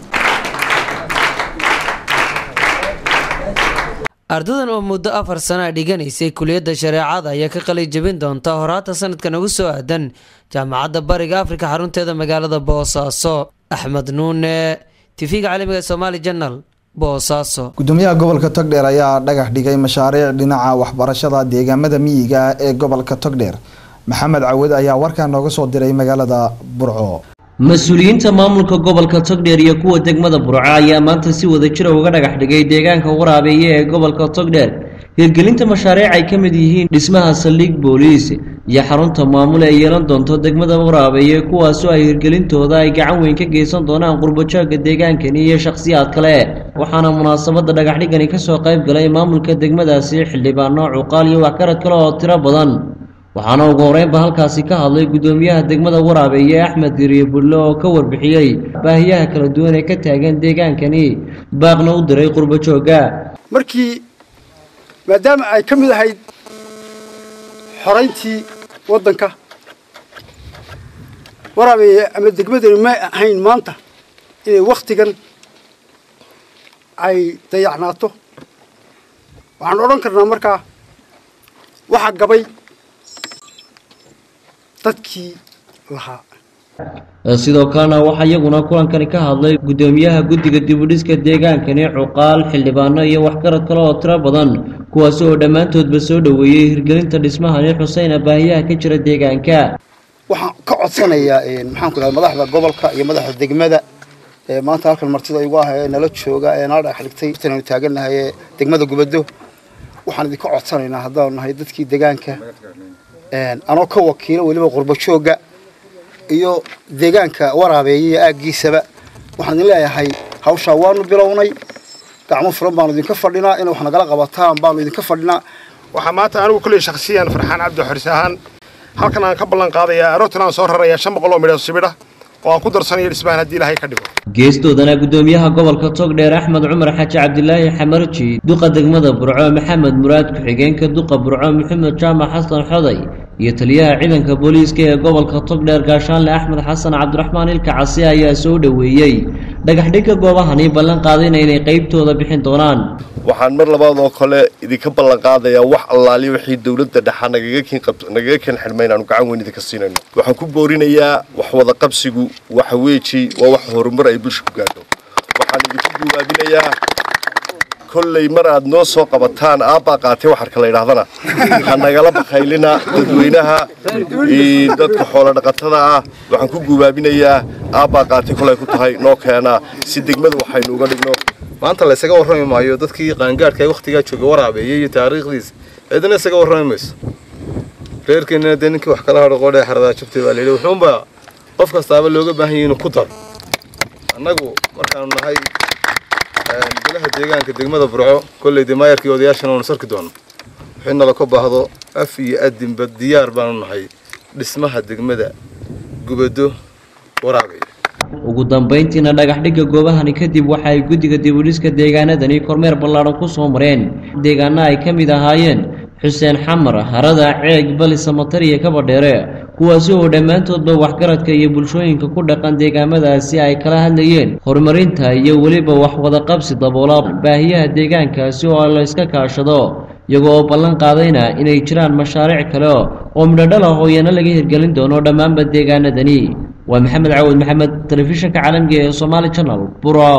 ardadan oo muddo afar sana dhiganaysay kuliyadda shareecada ayaa ka qalin jebin doonta horaanta sanadkan ugu soo aadan jaamacadda bariga afrika xarunteeda magaalada boosaaso axmed nuune tv-ga caalamiga somaali janal boosaaso gudoomiyaha gobolka togdheer ayaa dhagax dhigay mashaariic dhinaca waxbarashada deegaamada miyiga ee gobolka togdheer maxamed cawad ayaa warkaa nooga soo diray magaalada burco mas-uuliyiinta maamulka gobolka togdheer iyo kuwa degmada burco ayaa maanta si wada jira uga dhagax dhigay deegaanka waraabeeye ee gobolka togdheer hirgelinta mashaariic ay ka mid yihiin dhismaha saldhig booliis iyo xarunta maamul ee yeelan doonto degmada waraabeeye kuwaasoo ay hirgelintooda ay gacan weyn ka geysan doonaan qurbajooga deegaankani iyo shakhsiyaad kale waxaana munaasabada dhagaxdhigani kasoo qayb galay maamulka degmadaasi xildhibaano cuqaal iyo waxgarad kale oo tiro badan waxaana ugu horeynba halkaasi ka hadlay gudoomiyaha degmada waraabeeye axmed diriye bulle oo ka warbixiyey baahiyaha kala duwan ee ka taagan deegaankani baaqna u diray qurbajooga markii maadaama ay ka mid ahayd xorayntii waddanka waraabeeye ama degmadani may ahayn maanta inay wakhtigan ay dayacnaato waxaan odhan karnaa markaa waxaa gabay dadkii lahaa sidoo kalena waxaa iyaguna kulankani ka hadlay gudoomiyaha guddiga dibudhiska deegaankani cuqaal xildhibaano iyo waxgarad kale oo tiro badan kuwaasi oo dhammaantoodba soo dhoweeyey hirgelinta dhismahani xuseyna baahiyaha ka jira deegaanka waxaan ka codsanayaa maxaan ku idhahda madaxda gobolka iyo madaxda degmada ee maanta halkan martida igu ah ee nala jooga ee nala dhagax dhigtay intaanu taagannahay ee degmada gubado waxaan idinka codsanaynaa haddaanu nahay dadkii deegaanka anoo ka wakiilo weliba qurbajooga iyo deegaanka waraabeeye iyo aaggiisaba waxaan idin leeyahay hawshaa waanu bilownay gacmo furan baanu idinka fadhinaa inay wax nagala qabataan baanu idinka fadhinaa waxaa maanta anigu kulley shakhsiyan farxaan cabdi xoris ahaan halkan aan ka ballan qaadayaa aroortan aan soo rarayaa shan boqol oo midho sibidha oo aan ku darsanayo dhismahan haddii ilaahay ka dhigo geestoodana gudoomiyaha gobolka togdheer axmed cumar xaaji cabdilaahi xamarji duqa degmada burco maxamed muraad ku-xigeenka duqa burco maxamed jaamac xasan xoday iyo taliyaha ciidanka booliiska ee gobolka togdheer gaashaanle axmed xasan cabdiraxmaan ilka casi ayaa soo dhoweeyey dhagaxdhigga goobahani ballan qaadayna inay qaybtooda bixin doonaan waxaan mar labaad oo kale idinka ballan qaadayaa wax allaaliya wixii dowladda dhexa nagaga keen nagaga keen xidhma inaanu gacan weyn idinka siinayno waxaan ku boorinayaa wax wada qabsigu waxa weeji waa wax horumar ay bulsha ku gaadho waxaan idinku guwaabinayaa kolley mar aad noo soo qabataan aabbaa qaatay waxarka la yidhaahdana ha nagala bakaylina dadweynaha dadka xoolo dhaqatada ah waxaan ku guubaabinayaa aabbaa qaatay kolay ku tahay noo keenaa si degmada waxaynu uga dhigno maanta la isaga warrami maayo dadkii qaangaadhka ee wakhtigaa jooga waraabeeyey iyo taariikhdiisa cidina isaga warrami mayso reerkeennana dee ninkii wax kala hadho qoodhee xaradaa jabtay baa layidhi wuxuunbaa qof kastaaba looga baahan yahay inuu ku daro annagu markaanu nahay golaha deegaanka degmada burco kolley dee maayarkii odayaashana waanu sarki doono wixii nala ka baahdo af iyo adinba diyaar baanu nahay dhismaha degmada gubado waraabay ugu dambayntiina dhagaxdhigga goobahani kadib waxa ay guddiga dibudhiska deegaanadani kormeer ballaadhan ku soo mareen deegaana ay ka mid ahaayeen xuseen xamar harada ceeg balisa matar iyo kabadheere kuwaasi oo dhammaantoodba waxgaradka iyo bulshooyinka ku dhaqan deegaamadaasi ay kala hadlayeen horumarinta iyo weliba wax wadaqabsi daboola baahiyaha deegaankaasi oo la iska kaashado iyagoo oo ballan qaadayna inay jiraan mashaariic kale oo midhodhal ah oo iyana laga hirgelin doono dhammaanba deegaanadani waa maxamed cawad maxamed telefishinka caalamiga ee somaali channel buro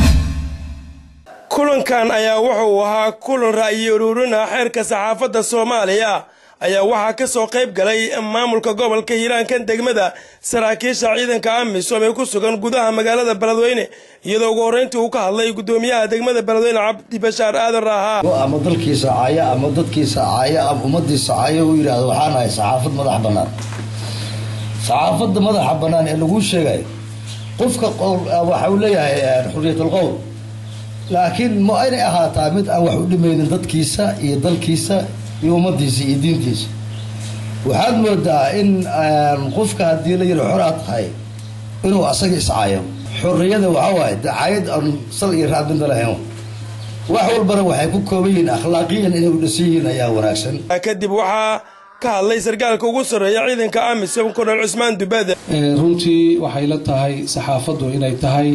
kulankan ayaa wuxuu ahaa kulan ra'yi uruurina xeerka saxaafadda soomaaliya ayaa waxaa ka soo qayb galay maamulka gobolka hiiraankan degmada saraakiisha ciidanka amisom ee ku sugan gudaha magaalada beledweyne iyadoo ugu horreyntii uu ka hadlay guddoomiyaha degmada beledweyne cabdi bashaar aadan raahaa ama dalkiisa caaya ama dadkiisa caaya ama ummadiisa caaya uu yidhaahdo waxaan ahay saxaafad madax bannaan saxaafadda madaxa bannaan ee laguu sheegayo qofka waxa uu leeyahay xurriyatul qowl laakiin ma inay ahaataa mid aan wax u dhimaynin dadkiisa iyo dalkiisa iyo ummadiisa iyo diintiisa waxaad moodaa in qofka haddii la yidhi xoraa tahay inuu asaga iscaayo xorriyada waxaa waaye dacaayad aan sal iyo raad midna lahayn wax walbana waxay ku kooban yihiin akhlaaqiyan inay u dhisan yihiin ayaa wanaagsan kadib waxaa ka hadlay sarkaalka ugu sarreeya ciidanka amisom kornel cusmaan dubada runtii waxay la tahay saxaafaddu inay tahay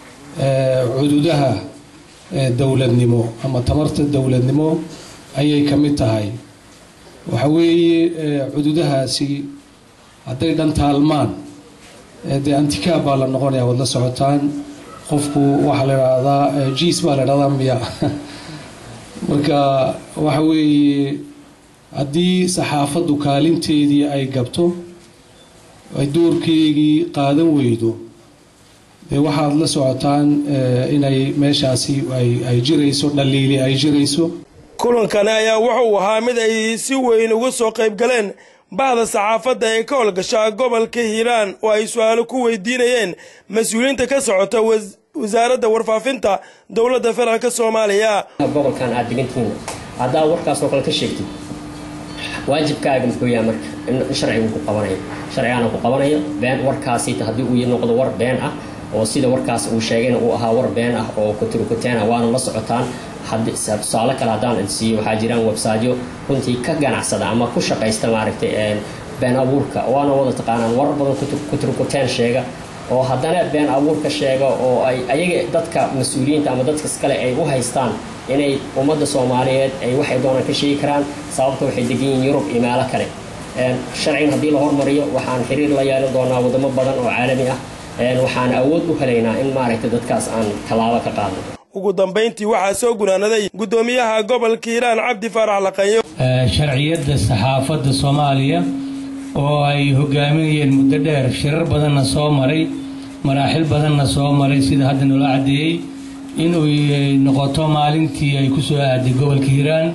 cududaha dowladnimo ama tamarta dowladnimo ayay ka mid tahay waxa weeye cududahaasi hadday dhantaalmaan dee antikaab baa la noqonaya waad la socotaan qofku waxaa la idhaahdaa jiis baa la idhahdaa miya marka waxa weeye haddii saxaafaddu kaalinteedii ay gabto ay doorkeygii qaadan weydo dee waxaad la socotaan inay meeshaasi ay jirayso dhaliili ay jirayso kulankani ayaa wuxuu ahaa mid ay si weyn uga soo qayb galeen bahda saxaafadda ee ka howlgasha gobolka hiiraan oo ay su-aalo ku weydiinayeen mas-uuliyiinta ka socota wasaaradda warfaafinta dowladda federaalka soomaaliya gobolkan aad degantihiin haddaa warkaasoo kale ka sheegtid waajibkaaga muxuu yahay marka in sharcigu ku qabanayo sharcigaana ku qabanayo been warkaasi haddii uu noqdo war been ah oo sida warkaas uu sheegayna uu ahaa war been ah oo kuturkuteen ah waana la socotaan tusaale kale haddaan idsiiyo waxaa jiraan websaajyo runtii ka ganacsada ama ku shaqaysta maaragtay been abuurka waana wada taqaanaan warar badan kuturkuteen sheega oo haddana been abuurka sheega oo ay ayaga dadka mas-uuliyiinta ama dadka iskale ay u haystaan inay ummadda soomaaliyeed ay waxay doonaan ka sheegi karaan sababta waxay degan yihiin yurub iyo meelo kale sharcigan haddii la hormariyo waxaan xiriir la yeelan doonaa wadamo badan oo caalami ah waxaan awood u helaynaa in maaragtay dadkaas aan tallaabo ka qaadno ugu dambayntii waxaa soo gunaanaday guddoomiyaha gobolka hiiraan cabdi faarax laqanyo sharciyadda saxaafadda soomaaliya oo ay hogaaminayeen muddo dheer shirar badanna soo maray maraaxil badanna soo maray sida hadda nolo caddeeyey inuu noqoto maalintii ay ku soo aaday gobolka hiiraan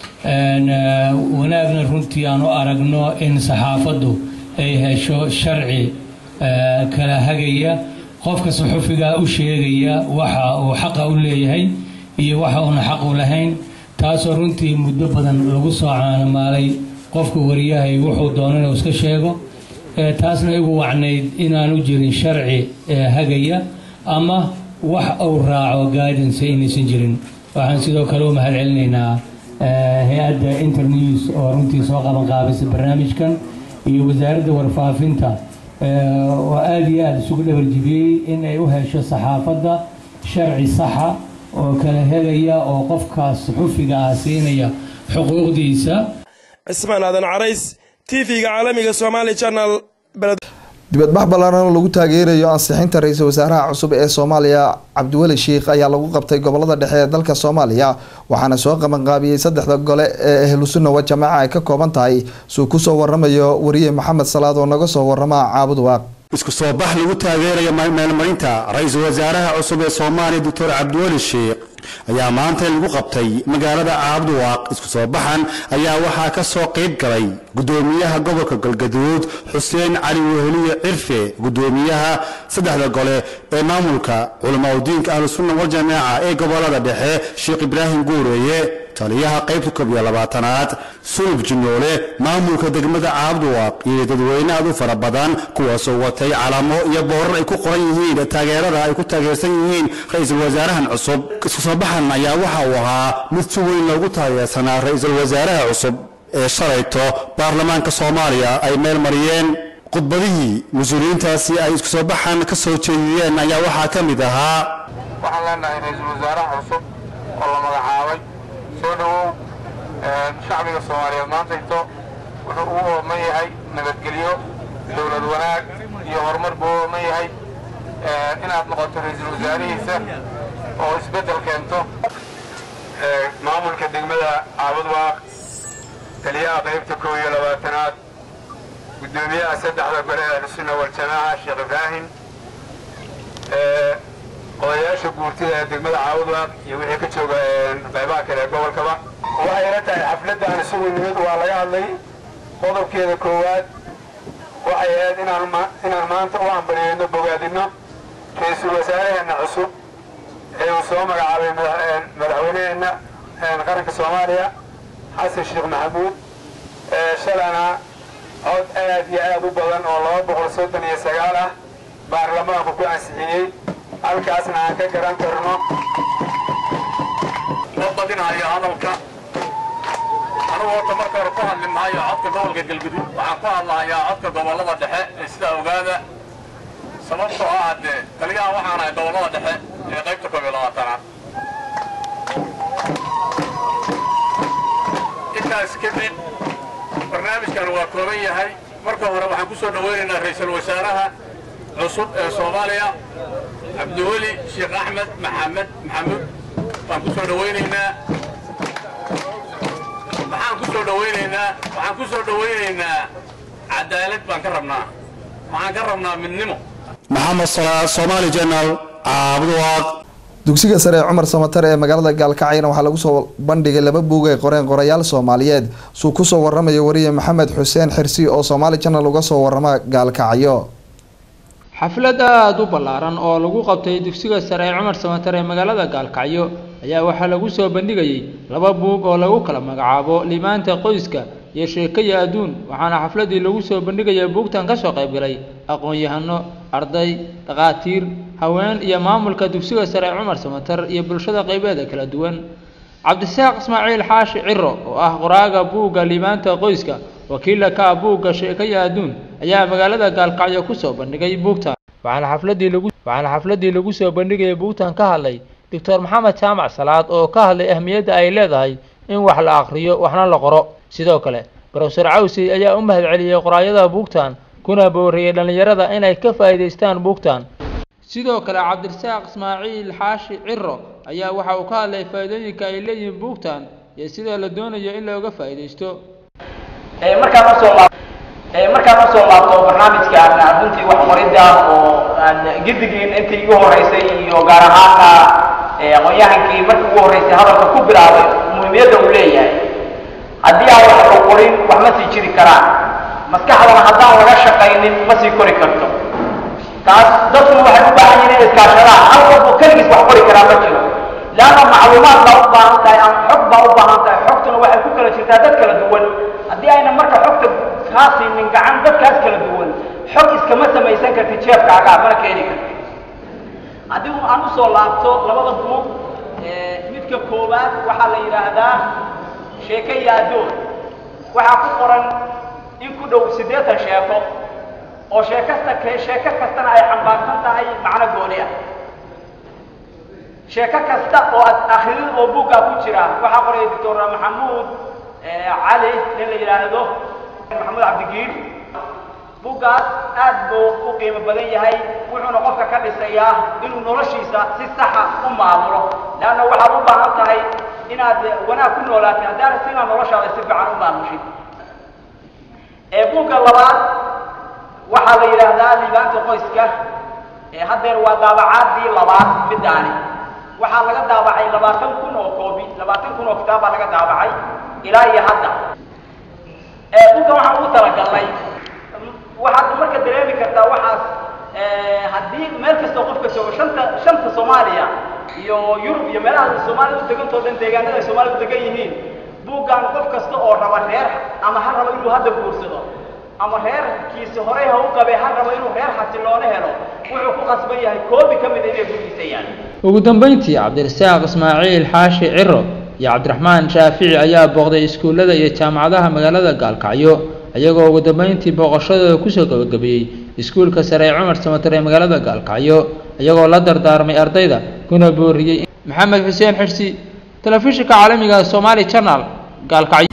wanaagna runtii aan u aragno in saxaafaddu ay hesho sharci kala hagaya qofka saxufigaa u sheegaya waxa uu xaqa u leeyahay iyo waxa uuna xaq u lahayn taasoo runtii muddo badan lagu soo caanamaalay qofka wariyahay wuxuu doono inuu iska sheego taasna igu wacnayd inaanu jirin sharci hagaya ama wax uu raaco guidance inaysan jirin waxaan sidoo kale u mahad celinaynaa hay-adda internews oo runtii soo qaban qaabisay barnaamijkan iyo wasaaradda warfaafinta oo aada iyo aada isugu dhabarjibiyey in ay u hesho saxaafadda sharci saxa oo kala hegaya oo qofkaas xufiga ah siinaya xuquuqdiisa cismaan aadan carays t v-ga caalamiga somaali channel dibadbax ballaaran oo lagu taageerayo ansixinta ra-iisul wasaaraha cusub ee soomaaliya cabdiweli sheikh ayaa lagu qabtay gobolada dhexe ee dalka soomaaliya waxaana soo qabanqaabiyey saddexda gole ee ahlusunna wa jamaaca ay ka kooban tahay suu kusoo waramayo wariye maxamed salaad oo naga soo warama caabud waaq isku soo bax lagu taageerayo meelmarinta ra-iisul wasaaraha cusub ee soomaaliya doctor cabdiweli sheikh ayaa maanta lagu qabtay magaalada caabduwaaq isku soo baxan ayaa waxaa ka soo qayb galay gudoomiyaha gobolka galgaduud xuseen cali weheliye cirfe gudoomiyaha saddexda gole ee maamulka culamaa udiinka ahlusunna waljamaaca ee gobolada dhexe sheekh ibraahim guureeye taliyaha qaybta koob iyo labaatanaad sulub jinoole maamulka degmada caabduwaaq iyo dadweyne aad u fara badan kuwaasoo watay calamo iyo boorar ay ku qoran yihiin taageerada ay ku taageersan yihiin ra-iisul wasaarahan cusub isku soo baxan ayaa waxa uu ahaa mid si weyn loogu taageersanaa ra-iisul wasaaraha cusub ee shalayto baarlamaanka soomaaliya ay meel mariyeen khudbadihii mas-uuliyiintaasi ay isku soo baxan ka soo jeediyeen ayaa waxaa ka mid ahaa waxaan leenahay ra-iisul wasaaraha cusub oo la magacaabay soo dhowow shacbiga soomaaliyeed maantayto wuxuu ugu ooman yahay nabadgelyo dowlad wanaag iyo horumar buu u ooman yahay inaad noqoto ra-iisul wasaarihiisa oo isbeddel keento maamulka degmada caabudwaaq taliyaha qaybta kow iyo labaatanaad guddoomiyaha saddexda gole ee ahlusunna waljamaaca sheekh ibraahim odayaasha guurtida ee degmada caawudwaaq iyo wixii ka jooga qaybaha kale ee gobolkaba waxay ila tahay xafladdan isugu nimid waa laga hadlay qodobkeeda koowaad waxay ahayd inaan inaan maanta u ambaliyeyno bogaadino ra-iisul wasaaraheenna cusub ee uu soo magacaabay madaxweyneheenna qaranka soomaaliya xasan sheekh maxamuud shalana cod aad iyo aad u badan oo laba boqol soddon iyo sagaal ah baarlamaanku ku ansixiyey halkaasna aan ka garan karno ma badinayo hadalka anugu horta marka hore ku hadli maayo codka gobolka galguduud waxaan ku hadlahayaa codka gobollada dhexe ee sidaa ogaada sababtoo ah haddee taliyaha waxaan ahay gobollada dhexe ee qaybta koob iyo labaatanaad intaas kadib barnaamijkan waa kooban yahay marka hore waxaan ku soo dhowaynaynaa ra-iisul wasaaraha cusub ee soomaaliya cabdiweli sheekh axmed maxamed maxamuud baan ku soo dhowaynaynaa maxaan ku soo dhowaynaynaa waxaan ku soo dhowaynaynaa cadaalad baan ka rabnaa waxaan ka rabnaa midnimo maxamed salaad soomaali jenal caabduwaaq dugsiga sare ee cumar samatar ee magaalada gaalkacyana waxaa lagu soo bandhigay laba buug ay qoreen qorayaal soomaaliyeed suu kusoo waramayo wariye maxamed xuseen xirsi oo soomaali janal uga soo warama gaalkacyo xaflad aada u ballaaran oo lagu qabtay dugsiga sare ee cumar samatar ee magaalada gaalkacyo ayaa waxaa lagu soo bandhigayay laba buug oo lagu kala magacaabo limaanta qoyska iyo sheekaya adduun waxaana xafladii lagu soo bandhigaya buugtan ka soo qaybgalay aqoon-yahano arday dhakhaatiir haween iyo maamulka dugsiga sare ee cumar samatar iyo bulshada qaybeeda kala duwan cabdisaaq ismaaciil xaashi ciro oo ah qoraaga buugga limaanta qoyska wakiila ka ah buugga sheekaya adduun ayaa magaalada gaalkacyo kusoo bandhigay buugtan waxaana xafladii lagu waxaana xafladii lagu soo bandhigaya buugtan ka hadlay doctor maxamed jaamac salaad oo ka hadlay ahmiyadda ay leedahay in wax la aqriyo waxna la qoro sidoo kale brofesor cawsi ayaa u mahad celiyey qoraayada buugtan kuna booriyey dhallinyarada inay ka faa'iidaystaan buugtan sidoo kale cabdirasaaq ismaaciil xaashi ciro ayaa waxa uu ka hadlay faa'iidooyinka ay leeyihiin buugtan iyo sida la doonayo in looga faa'iidaysto markaan usoo laab markaan usoo laabto barnaamijkan runtii wax qoridda oo aan gidigiin intii igu horeysay iyo gaar ahaana aqoon-yahankii markii ugu horeysay hadalka ku bilaabay muhiimiyadda uu leeyahay haddii aan wax u qorin wax ma sii jiri karaan maskaxdana haddaan laga shaqaynin ma sii kori karto taas dadku waxay u baahan yihiin inay iskaashadaan hal qof oo keligiis wax qori karaa ma jiro leanna macluumaad baa u baahan tahay ama xog baa u baahan tahay xogtuna waxay ku kala jirtaa dad kala duwan haddii ayna marka xogta kaa siinin gacan dadkaas kala duwan xog iskama samaysan kartid jeefkaaga mana keeni kartid haddii aan usoo laabto labada buug midka koowaad waxaa la yidhaahdaa sheeke iyo addoon waxaa ku qoran in ku dhow siddeetan sheeko oo sheekasta sheeko kastana ay xambaarsan tahay macno gooni ah sheeko kasta oo aad akhridid oo buuggaa ku jira waxaa qoraya doctor maxamuud cali nin la yidhaahdo maxamuud cabdigiir buuggaas aad buu u qiimo badan yahay wuxuuna qofka ka dhisayaa inuu noloshiisa si saxa u maamulo leanna waxaad u baahan tahay inaad wanaag ku noolaatay haddaana si inaad noloshaada si fiican u maamushid ee buugga labaad waxaa la yidhaahdaa liibaanta qoyska ee haddeer waa daabacaadii labaad midaani waxaa laga daabacay labaatan kun oo koobi labaatan kun oo kitaab baa laga daabacay ilaa iyo hadda ee buugga waxaan ugu talagalnay waxaad marka dareemi kartaa waxaas haddii meel kastoo qofka joogo shanta shanta soomaaliya iyo yurub iyo meelaha soomaalida u degantoo dhan deegaanada ay soomaalida u degan yihiin buuggan qof kasta oo raba reer ama ha rabo inuu hadda guursado ama reerkiisa horey ha u qabee ha rabo inuu reer xasilloone helo wuxuu ku qasban yahay koobi ka mid a inay gurgiisa yaan ugu dambeyntii cabdirasaaq ismaaciil xaashi ciro iyo cabdiraxmaan shaafici ayaa booqday iskuullada iyo jaamacadaha magaalada gaalkacyo iyagoo ugu dambeyntii booqashadooda kusoo gabagabeeyey iskuulka sare ee cumar samatar ee magaalada gaalkacyo iyagoo la dardaarmay ardayda kuna booriyey maxamed xuseen xirsi telefishinka caalamiga somaali channel gaalkacyo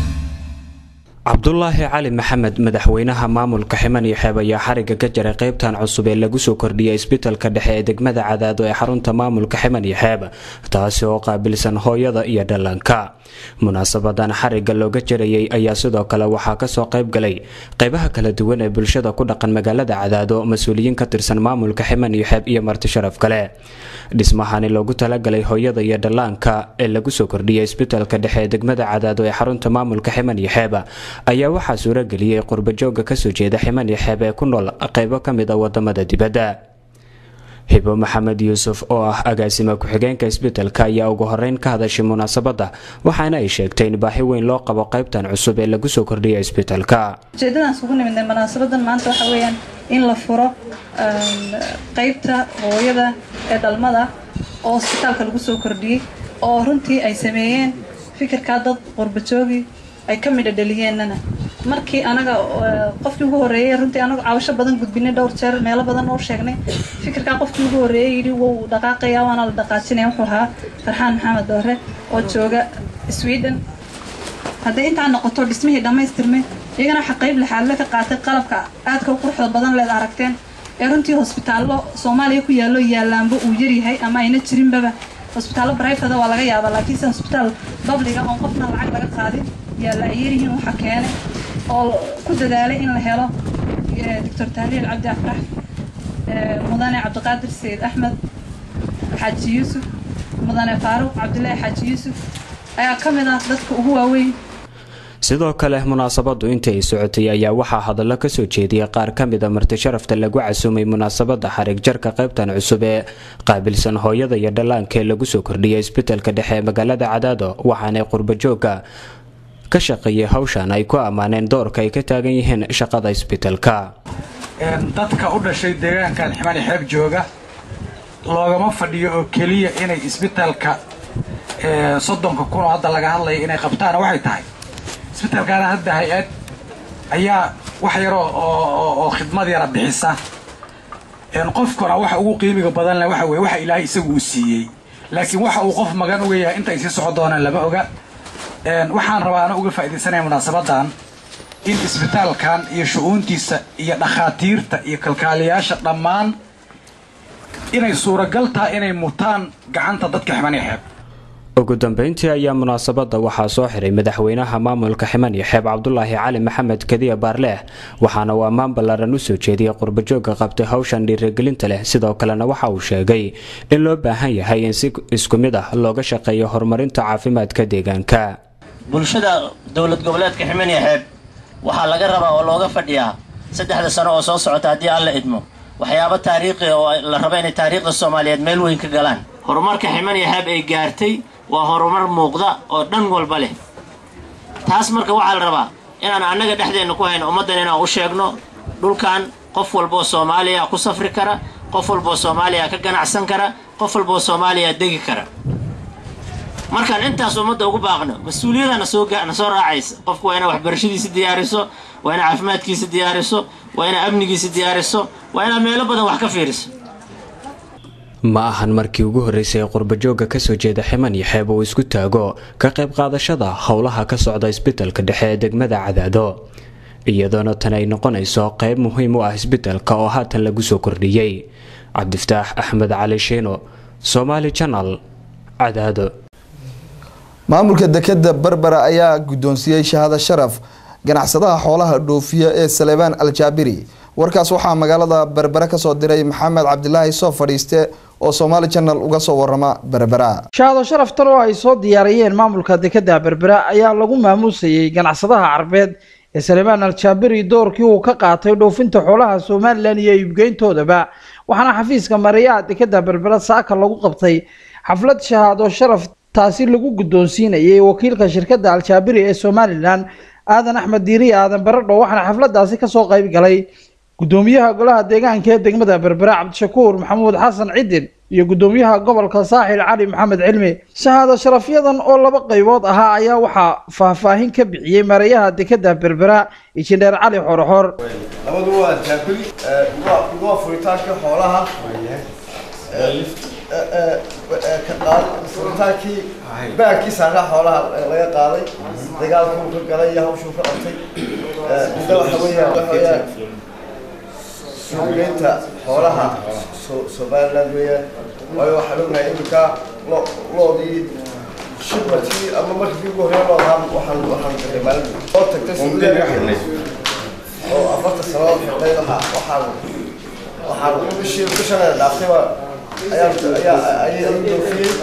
cabdulaahi cali maxamed madaxweynaha maamulka ximan iyo xeeb ayaa xariga ka jaray qeybtan cusub ee lagu soo kordhiyay isbitalka dhexe ee degmada cadaado ee xarunta maamulka ximan iyo xeeb taasi oo qaabilsan hooyada iyo dhallaanka munaasabadan xariga looga jarayay ayaa sidoo kale waxaa kasoo qayb galay qeybaha kala duwan ee bulshada ku dhaqan magaalada cadaado mas-uuliyiin ka tirsan maamulka ximan iyo xeeb iyo marti sharaf kale dhismahani loogu talagalay hooyada iyo dhallaanka ee lagu soo kordhiyay isbitalka dhexe ee degmada cadaado ee xarunta maamulka ximan iyo xeeb ayaa waxaa suurageliyey qurbajooga kasoo jeeda ximan iyo xeeb ee ku nool qeybo ka mid a wadamada dibadda hibo maxamed yuusuf oo ah agaasima ku-xigeenka isbitalka ayaa ugu horeyn ka hadashay munaasabadda waxaana ay sheegtay in baahi weyn loo qabo qeybtan cusub ee lagu soo kordhiyay isbitalka ujeedadaas ugu nimidnay munaasabadan maanta waxa weeyaan in la furo qeybta hooyada ee dhalmada oo isbitaalka lagu soo kordhiyey oo runtii ay sameeyeen fikirkaa dad qurbajoogi ay ka midha dhaliyeenana markii anaga qofkii ugu horreeyey runtii anagu caawasho badan gudbinay dhowr jeer meelo badan oo sheegnay fikirkaa qofkii ugu horreeyey yidhi wou dhaqaaqaya waana la dhaqaajinaya wuxuu ahaa farxaan maxamed doore oo jooga sweden hadday intaa noqoto dhismihii dhammaystirmay iyagana waxaa qayb lixaadle ka qaatay qalabka aadka u quruxda badan leed aragteen ee runtii hosbitaallo soomaaliya ku yaallo yaalaanba uu yaryahay ama ayna jirinbaba hosbitaallo brifada waa laga yaabaa laakiinse hosbitaal babliga oon qofna lacag laga qaadin yaalla ay yaryihiin waxa keenay oo ku dadaalay in la helo doctor tahliil cabdi afrax mudane cabdiqaadir sayid axmed xaaji yuusuf mudane faaruq cabdilaahi xaaji yuusuf ayaa ka mid ah dadka ugu waaweyn sidoo kale munaasabadu intii ay socotay ayaa waxaa hadallo kasoo jeediyay qaar ka mid a marti sharafta lagu casuumay munaasabada xarig jarka qaybtan cusub ee qaabilsan hooyada iyo dhallaanka ee lagu soo kordhiyay isbitalka dhexe ee magaalada cadaado waxaanay qurbajooga ka shaqeeyay hawshan ay ku ammaaneen doorka ay ka taagan yihiin shaqada isbitalka dadka u dhashay deegaankan ximani xeeb jooga loogama fadhiyo oo keliya inay isbitalka soddonka kun oo hadda laga hadlaya inay qabtaan waxay tahay isbitalkaana hadda hay-ad ayaa wax yar oo khidmad yara bixisa qofkuna waxa ugu qiimiga badan leh waxa weye waxa ilaahay isagu uu siiyey laakiin waxa uu qof magan uga yahay inta ay sii socon doonaan lama oga waxaan rabaa ana uga faaidaysanaya munaasabadan in isbitaalkan iyo shu-uuntiisa iyo dhakhaatiirta iyo kalkaaliyaasha dhammaan inay suuragal tahay inay mutaan gacanta dadka ximaniya xeeb ugu dambeyntii ayaa munaasabada waxaa soo xiray madaxweynaha maamulka ximan iyo xeeb cabdulaahi cali maxamed kadiya baarleeh waxaana uu ammaan ballaaran usoo jeediyay qurbajooga qabtay hawshan dhiirigelinta leh sidoo kalena waxa uu sheegay in loo baahan yahay in si isku mid ah looga shaqeeyo horumarinta caafimaadka deegaanka bulshada dowlad goboleedka ximan iyo xeeb waxaa laga rabaa oo looga fadhiyaa saddexda sano oo soo socota haddii aan la idmo waxyaabo taariikhi oo la rabo inay taariikhda soomaaliyeed meel weyn ka galaan horumarka ximan iyo xeeb ay gaartay waa horumar muuqda oo dhan walba leh taas marka waxaa la rabaa inaan annaga dhexdeenna ku hayno ummaddan inaan u sheegno dhulkan qof walboo soomaaliya ku safri kara qof walboo soomaaliya ka ganacsan kara qof walboo soomaaliya degi kara markaan intaas ummadda ugu baaqno mas-uuliyada na soo raacaysa qofku waa inaa waxbarashadiisa diyaariso waa inaa caafimaadkiisa diyaariso waa inaa amnigiisa diyaariso waa inaa meelo badan wax ka fiiriso ma ahan markii ugu horreysay ee qurbajooga kasoo jeeda ximan iyo xeeb uu isku taago ka qayb qaadashada howlaha ka socda isbitalka dhexe ee degmada cadaado iyadoona tan ay noqonayso qayb muhiim u ah isbeddelka oo haatan lagu soo kordhiyey cabdifataax axmed cali shiino somaali janal cadaado maamulka dekeda berbera ayaa guddoonsiiyey shahaado sharaf ganacsadaha xoolaha dhoofiya ee salebaan aljaabiri warkaas waxaa magaalada berbera kasoo diray maxamed cabdilaahi soo fadhiiste oo somaali janal uga soo warama berbera shahaado sharaftan oo ay soo diyaariyeen maamulka dekeda berbera ayaa lagu maamuusayey ganacsadaha carbeed ee salebaan aljaabiri doorkii uu ka qaatay dhoofinta xoolaha somalilan iyo iibgeyntoodaba waxaana xafiiska mareeyaha dekeda berbera saaka lagu qabtay xaflad shahaado sharaf taasi lagu guddoonsiinayay wakiilka shirkadda aljaabiri ee somalilan aadan axmed diiriye aadan baradho waxaana xafladaasi kasoo qayb galay gudoomiyaha golaha deegaanka ee degmada berbera cabdishakuur maxamuud xasan cidin iyo gudoomiyaha gobolka saaxil cali maxamed cilmi shahaado sharafyadan oo laba qaybood ahaa ayaa waxaa faahfaahin ka bixiyey mareeyaha dekeda berbera injineer cali xorxor labadu waa jaabiri waa furitaanka xoolaha ka qaad furitaankii baagkii saaraa xoolaha laga qaaday dagaalkuu ka galay iyo hawshuu ka qabtay midda waxa weeyaan waxa weeyaan suuqgeynta xoolaha somaliland weeyaan waayo waxaan ognahay iminka lo loodii shibmatii ama markii ugu horreeya loo ahaa waxaan waxaan galay maalin oo tagtay suuqgeeda oo afarta sanadood xidhay waxa waxaan waxaan bishii bishan dhaaftay waa ayaan ayaa ayay doofiyey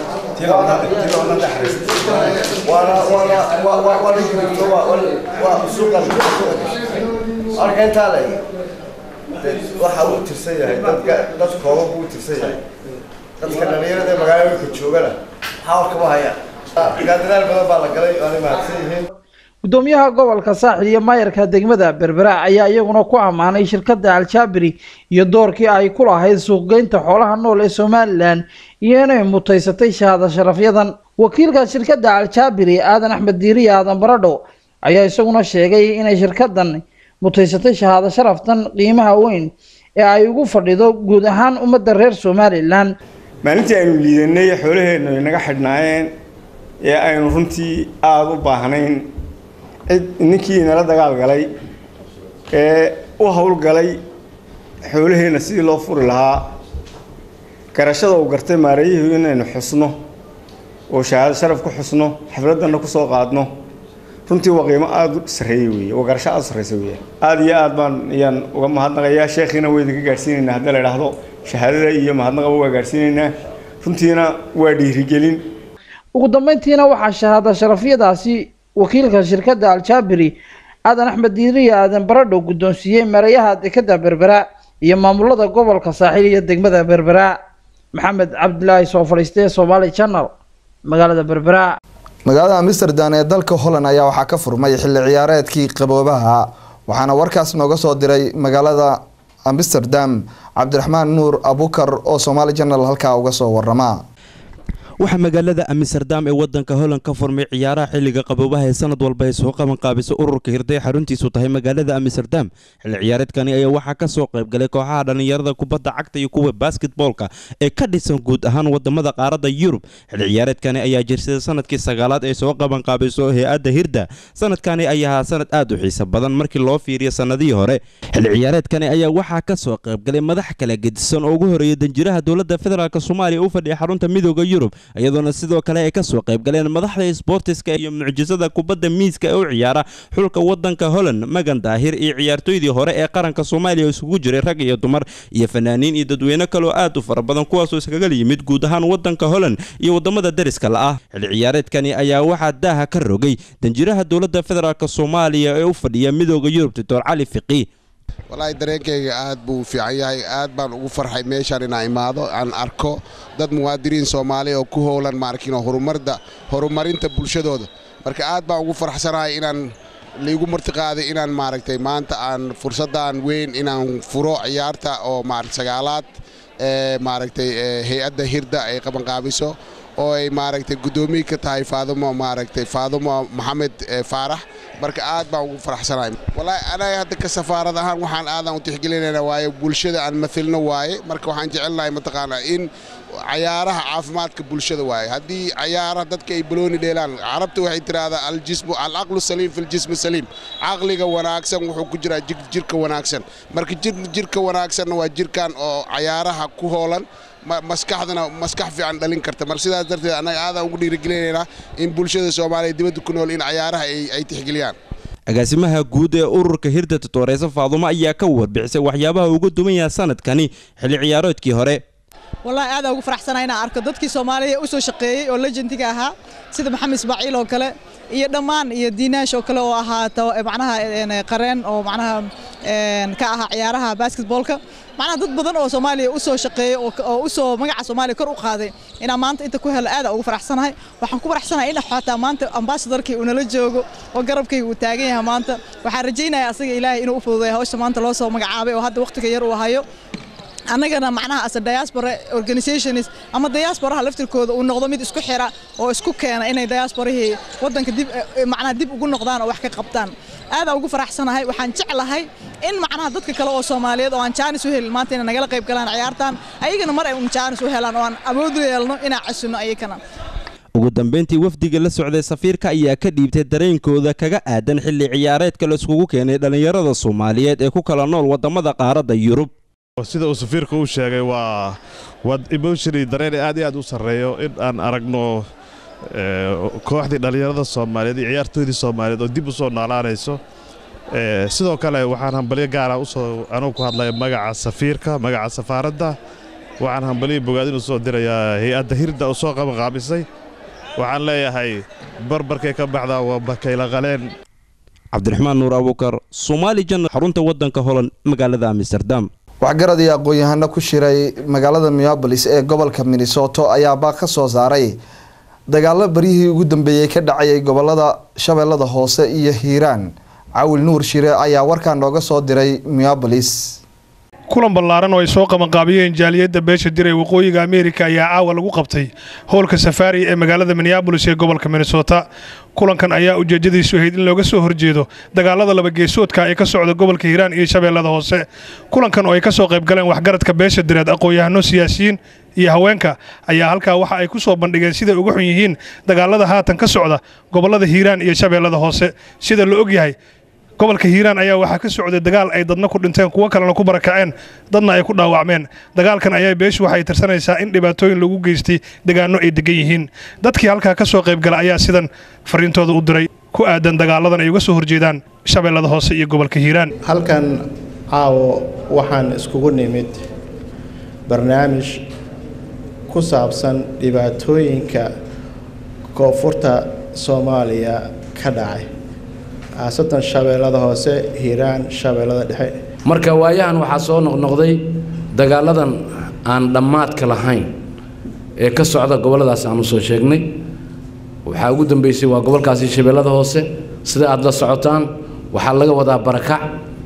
waana waana waa waa waa la waa waa suuqan arka intaa le waxa uu tirsan yahay dadka dad kooban buu tirsan yahay dadka dhalinyarada ee magaalooyinka joogana xawar kama haya gaadiraal badan baa la galay waana mahadsan yihiin gudoomiyaha gobolka saaxil iyo maayarka degmada berbera ayaa iyaguna ku ammaanay shirkadda aljaabiri iyo doorkii ay ku lahayd suuqgeynta xoolaha nool ee somalilan iyo inay mutaysatay shahaado sharafyadan wakiilka shirkadda aljaabiri aadan axmed diiriye aadan baradho ayaa isaguna sheegay inay shirkadan mutaysatay shahaado sharaftan qiimaha weyn ee ay ugu fadhido guud ahaan ummadda reer somalilan maalintii aynu liidanay xoolaheennu inaga xidhnaayeen ee aynu runtii aada u baahnayn cid ninkii nala dagaal galay ee u howlgalay xoolaheenna sidii loo furi lahaa garashada uu gartay maareeyihii inaynu xusno oo shahaado sharaf ku xusno xafladdanna ku soo qaadno runtii waa qiimo aada u sarreeyey weeye waa garasho aada u sarreysa weeye aada iyo aad baan ayaan uga mahadnaqayaa sheekhiina waa idinka gaadhsiinaynaa haddii la idhaahdo shahaadada iyo mahadnaqaba waa gaadhsiinaynaa runtiina waa dhiirigelin ugu dambeyntiina waxaa shahaado sharafyadaasi wakiilka shirkadda aljaabiri aadan axmed diiriye aadan baradho guddoonsiiyey mareeyaha dekeda berbera iyo maamulada gobolka saaxiil iyo degmada berbera maxamed cabdilaahi soo fadhiistee somaali channel magaalada berbera magaalada amsterdam ee dalka holland ayaa waxaa ka furmay xilli ciyaareedkii qaboobaha waxaana warkaas nooga soo diray magaalada amsterdam cabdiraxmaan nuur abukar oo somaali channel halkaa uga soo warama waxaa magaalada amsterdam ee wadanka holland ka furmay ciyaaraha xilliga qaboobaha ee sanad walba ay soo qaban qaabisa ururka hirday xaruntiisu tahay magaalada amsterdam xilli ciyaareedkani ayaa waxaa ka soo qaybgalay kooxaha dhallinyarada kubadda cagta iyo kuwa basketboolka ee ka dhisan guud ahaan wadamada qaaradda yurub xilli ciyaareedkani ayaa jirsaday sanadkii sagaalaad ee soo qaban qaabiso hay-adda hirda sanadkani ayaa ahaa sanad aad u xiiso badan markii loo fiiriyo sanadihii hore xilli ciyaareedkani ayaa waxaa ka soo qaybgalay madax kala gedisan oo ugu horeeya danjiraha dowladda federaalk soomaaliya u fadhiya xarunta midooda yurub iyadoona sidoo kale ay ka soo qayb galeen madaxda sboortiska iyo mucjisada kubadda miiska ee u ciyaara xulka wadanka holland magan daahir iyo ciyaartooydii hore ee qaranka soomaaliya oo isugu jiray rag iyo dumar iyo fanaaniin iyo dadweyne kaloo aad u fara badan kuwaasoo iskaga yimid guud ahaan wadanka holland iyo wadamada deriska la-ah xilli ciyaareedkani ayaa waxaa daaha ka rogay danjiraha dowladda federaalk soomaaliya ee u fadhiya midooda yurub doctor cali fiqi walaahi dareenkayga aad buu fiican yahay aad baan ugu farxay meeshaan inaan imaado aan arko dad muwaadiniin soomaaliya oo ku howlan maarkin horumarda horumarinta bulshadooda marka aad baan ugu farxsanahay inaan laigu martiqaaday inaan maaragtay maanta aan fursaddan weyn inaan furo ciyaarta oo maaragt sagaalaad ee maaragtay hay-adda hirda ay qabanqaabiso oo ay maaragtay guddoomiye ka tahay faadumo maaragtay faadumo maxamed faarax marka aad baan ugu faraxsanahay wallaahi anaga hadda ka safaarad ahaan waxaan aadan u tixgelinayna waaye bulshada aan mathilno waaye marka waxaan jecelnahay mataqaanaa in cayaaraha caafimaadka bulshada waaye haddii cayaaraha dadka ay balooni dheelaan carabta waxay tiraahdaa aljismu alcaqlu saliim fi ljismi saliim caqliga wanaagsan wuxuu ku jiraa jirka wanaagsan marka jirka wanaagsanna waa jirkan oo cayaaraha ku hoolan maskaxdana maskax fiican dhalin karta mar sidaas darteed annaga aadaan ugu dhiirigelinaynaa in bulshada soomaaliya dibadda ku nool in cayaaraha ay tixgeliyaan agaasimaha guud ee ururka hirda tutooreysa faadumo ayaa ka warbixisay waxyaabaha uga duwan yaha sanadkani xilli ciyaaroodkii hore wallaahi aadaan ugu faraxsanahay inaan arko dadkii soomaaliya u soo shaqeeyey oo legendiga ahaa sida maxamed ismaaciil oo kale iyo dhammaan iyo diinaash oo kale oo ahaa macnaha qareen oo macnaha ka ahaa ciyaaraha basketboolka macnaha dad badan oo soomaaliya u soo shaqeeyey oo u soo magaca soomaaliya kor u qaaday inaan maanta inta ku helo aadaan ugu faraxsanahay waxaan ku faraxsanahay in xataa maanta ambassadorkii uu nala joogo oo garabkayga uu taagan yahay maanta waxaan rajaynayaa asaga ilaahay inuu u fududeeyo hawsha maanta loo soo magacaabay oo hadda waqtiga yar uu hayo annagana macnaha asa diaspora organizations ama diasporaha laftirkooda uu noqdo mid isku xira oo isku keena inay diasporahii waddanka dib macnaha dib ugu noqdaan oo wax ka qabtaan aadaan ugu faraxsanahay waxaan jeclahay in macnaha dadka kale oo soomaaliyeed oo aan jaanis u helin maanta inay nagala qayb galaan ciyaartan ayagana mar ay un jaanis u helaan oo aan awood u yeelno inaan casunno ayagana ugu dambeyntii wafdiga la socday safiirka ayaa ka dhiibtay dareenkooda kaga aadan xilli ciyaareedka la iskugu keenay dhallinyarada soomaaliyeed ee ku kala nool waddamada qaaradda yurub sida uu safiirka u sheegay waa waa emotionally dareen aad iyo aad u sarreeyo in aan aragno kooxdii dhallinyarada soomaaliyeed iyo ciyaartooydii soomaaliyeed oo dib u soo noolaanayso sidoo kale waxaan hambalyo gaara usoo anugu ku hadlaya magaca safiirka magaca safaaradda waxaan hambalyo bogaadin u soo dirayaa hay-adda hirda u soo qabanqaabisay waxaan leeyahay barbarkay ka baxdaa waa bakayla qaleen cabdiraxmaan nuur abuukar soomaali janal xarunta waddanka holan magaalada amsterdam waxgarad iyo aqoon-yahano ku shiray magaalada minneabolis ee gobolka minnesoto ayaa baaq ka soo saaray dagaalo baryihii ugu dambeeyey ka dhacayay gobolada shabeellada hoose iyo hiiraan cawil nuur shire ayaa warkaa nooga soo diray minneabolis kulan ballaaran oo ay soo qabanqaabiyeen jaaliyadda beesha diray waqooyiga ameerika ayaa caawa lagu qabtay howlka safaari ee magaalada minneabolis ee gobolka minnesota kulankan ayaa ujeedadiisu ahayd in looga soo horjeedo dagaalada labageesoodka ee ka socda gobolka hiiraan iyo shabeellada hoose kulankan oo ay ka soo qayb galeen waxgaradka beesha direed aqoon-yahano siyaasiyiin iyo haweenka ayaa halkaa waxa ay ku soo bandhigeen siday uga xun yihiin dagaalada haatan ka socda gobollada hiiraan iyo shabeellada hoose sida la og yahay gobolka hiiraan ayaa waxaa ka socday dagaal ay dadna ku dhinteen kuwo kalena ku barakaceen dadna ay ku dhaawacmeen dagaalkan ayaa beeshu waxay tirsanaysaa in dhibaatooyin lagu geystay degaano ay degan yihiin dadkii halkaa ka soo qaybgala ayaa sidan fariintooda u diray ku aadan dagaaladan ay uga soo horjeedaan shabeellada hoose iyo gobolka hiiraan halkan caawo waxaan iskugu nimid barnaamij ku saabsan dhibaatooyinka koonfurta soomaaliya ka dhacay khaasatan shabeellada hoose hiiraan shabeellada dhexe marka waayahan waxaa soo noqnoqday dagaaladan aan dhammaadka lahayn ee ka socda gobolladaas aanu soo sheegnay waxaa ugu dambeysay waa gobolkaasi shabeellada hoose sida aad la socotaan waxaa laga wadaa barakac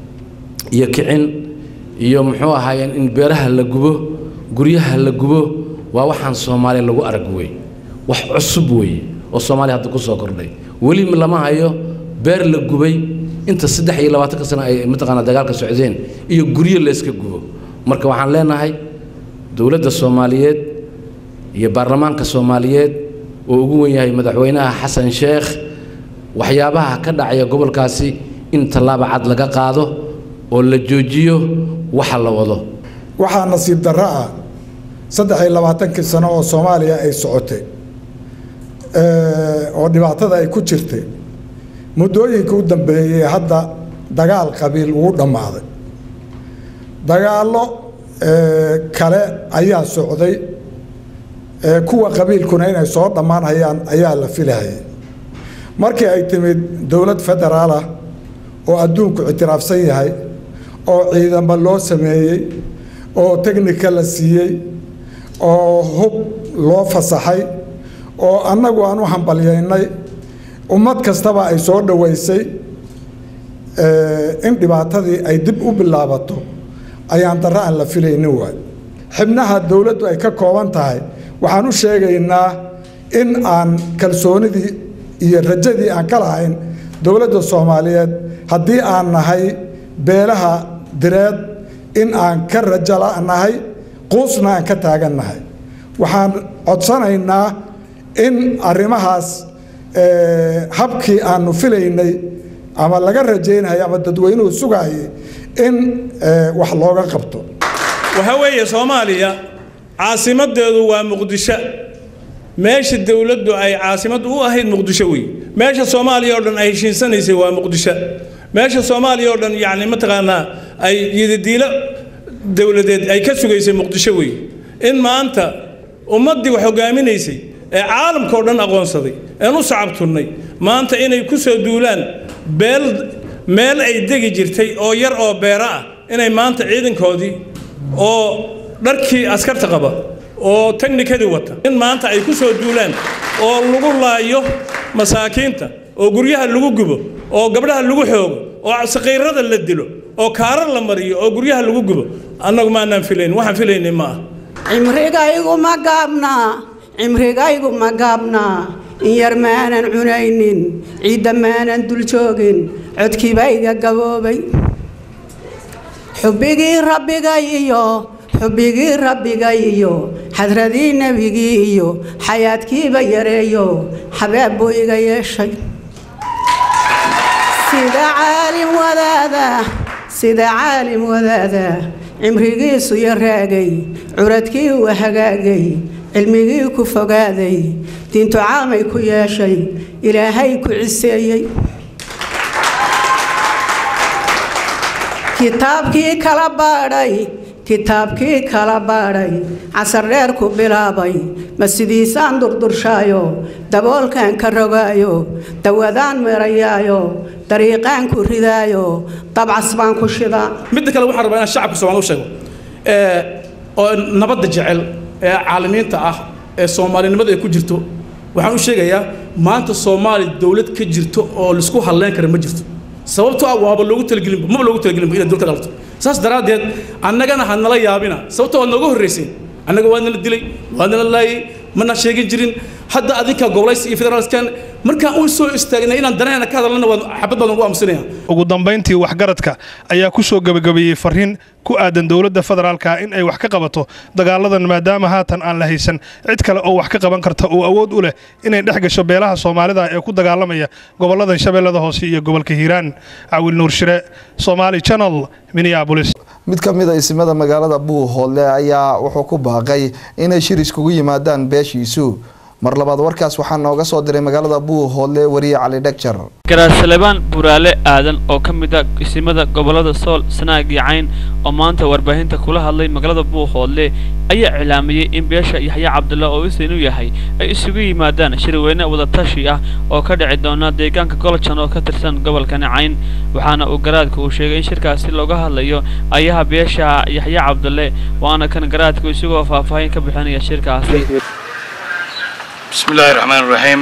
iyo kicin iyo muxuu ahaayeen in beeraha la gubo guryaha la gubo waa waxaan soomaaliya lagu arag wey wax cusub weeye oo soomaaliya hadda ku soo kordhay weli lama hayo beer la gubay inta saddex iyo labaatanka sano ay mataqaanaa dagaalka socdeen iyo guryo layska gubo marka waxaan leenahay dowladda soomaaliyeed iyo baarlamaanka soomaaliyeed oo ugu wen yahay madaxweynaha xasan sheekh waxyaabaha ka dhacaya gobolkaasi in tallaaba cad laga qaado oo la joojiyo waxa la wado waxaa nasiib darro ah saddex iyo labaatankii sano oo soomaaliya ay socotay oo dhibaatada ay ku jirtay muddooyinka u dambeeyey hadda dagaal qabiil wuu dhammaaday dagaallo kale ayaa socday kuwa qabiilkuna inay soo dhammaan hayaan ayaa la filahayay markii ay timid dowlad federaal ah oo adduunku ictiraafsan yahay oo ciidamo loo sameeyey oo technika la siiyey oo hub loo fasaxay oo annagu aan u hambalyaynay ummad kastaba ay soo dhoweysay in dhibaatadii ay dib u bilaabato ayaan darro aan la filaynin waay xibnaha dowladdu ay ka kooban tahay waxaan u sheegaynaa in aan kalsoonidii iyo rajadii aan ka lahayn dowladda soomaaliyeed haddii aan nahay beelaha direed in aan ka rajo la'nahay quusna aan ka taagannahay waxaan codsanaynaa in arrimahaas habkii aanu filaynay ama laga rajaynayay ama dadweynuhu sugayay in wax looga qabto waxaa weeye soomaaliya caasimadeedu waa muqdisho meesha dowladdu ay caasimad u ahayd muqdisho wey meesha soomaaliya oo dhan ay heshiinsanaysay waa muqdisho meesha soomaaliya oo dhan yacni mataqaanaa ay yidadiilo dowladeed ay ka sugaysay muqdisho wey in maanta ummaddii wax hogaaminaysay ee caalamka oo dhan aqoonsaday een u sacabtunnay maanta inay ku soo duulaan beel meel ay degi jirtay oo yar oo beera ah inay maanta ciidankoodii oo dharkii askarta qaba oo teknikadii wata in maanta ay ku soo duulaan oo lagu laayo masaakiinta oo guryaha lagu gubo oo gabdhaha lagu xoogo oo saqiirada la dilo oo kaarar la mariyo oo guryaha lagu gubo annagu maanaan filayn waxaan filaynay ma ah cimrigaygu ma gaabnaa cimrigaygu ma gaabnaa in yar maanan cunaynin ciidda maanan dul joogin codkiiba iga gaboobay xubbigii rabbigay iyo xubbigii rabbigay iyo xadradii nebigii iyo xayaadkiiba yareeyo xabaab buu iga yeeshay sida caalim wadaada sida caalim wadaada cimrigiisu yaraagay curadkii uu hagaagay cilmigii ku fogaaday diintu caamay ku yeeshay ilaahay ku ciseeyey kitaabkii kala baadhay kitaabkii kala baadhay casar dheer ku bilaabay ma sidiisaan durdurshaayo daboolkan ka rogaayo dawadaan meerayaayo dariiqaan ku ridaayo dabcas baan ku shidaa midda kale waxaan rabaa inaan shacabka soomaali u sheego oo nabadda jecel ee caalamiinta ah ee soomaalinimada ay ku jirto waxaan u sheegayaa maanta soomaali dowlad ka jirto oo laisku halleyn kara ma jirto sababtoo ah waaba loogu talagelinba maba loogu talagelinba inaad dowlad ka dhalto saas daraaddeed annagana ha nala yaabina sababtoo waad nooga horrayseen annaga waa nala dilay waa nala laayay mana sheegin jirin hadda adinka gobolaysi iyo federaalskan markaan u soo istaagnay inaan danayna ka hadalnana waa xabad baan ugu aamusinaya ugu dambayntii waxgaradka ayaa ku soo gebagabeeyey fariin ku aadan dowladda federaalka in ay wax ka qabato dagaaladan maadaama haatan aan la haysan cid kale oo wax ka qaban karta oo awood u leh inay dhex gasho beelaha soomaalida ee ku dagaalamaya gobolladan shabeellada hoose iyo gobolka hiiraan cawil nuur shire somaali channel minneapolis mid ka mid a isimada magaalada buuhoodle ayaa wuxuu ku baaqay inay shir iskugu yimaadaan beeshiisu mar labaad warkaas waxaa nooga soo diray magaalada buuhoodle wariye cali dhegjar garaasalebaan buraale aadan oo ka mid a isimada gobollada sool sanaag iyo cayn oo maanta warbaahinta kula hadlay magaalada buuhoodle ayaa iclaamiyey in beesha yaxya cabdulla oo isin u yahay ay isugu yimaadaan shirweyne wadatashi ah oo ka dhici doona deegaanka goljan oo ka tirsan gobolkani cayn waxaana uu garaadka uu sheegay in shirkaasi looga hadlayo ayaha beesha yaxya cabdulle waana kan garaadku isagoo faahfaahin ka bixinaya shirkaasi بسم الله الرحمن الرحيم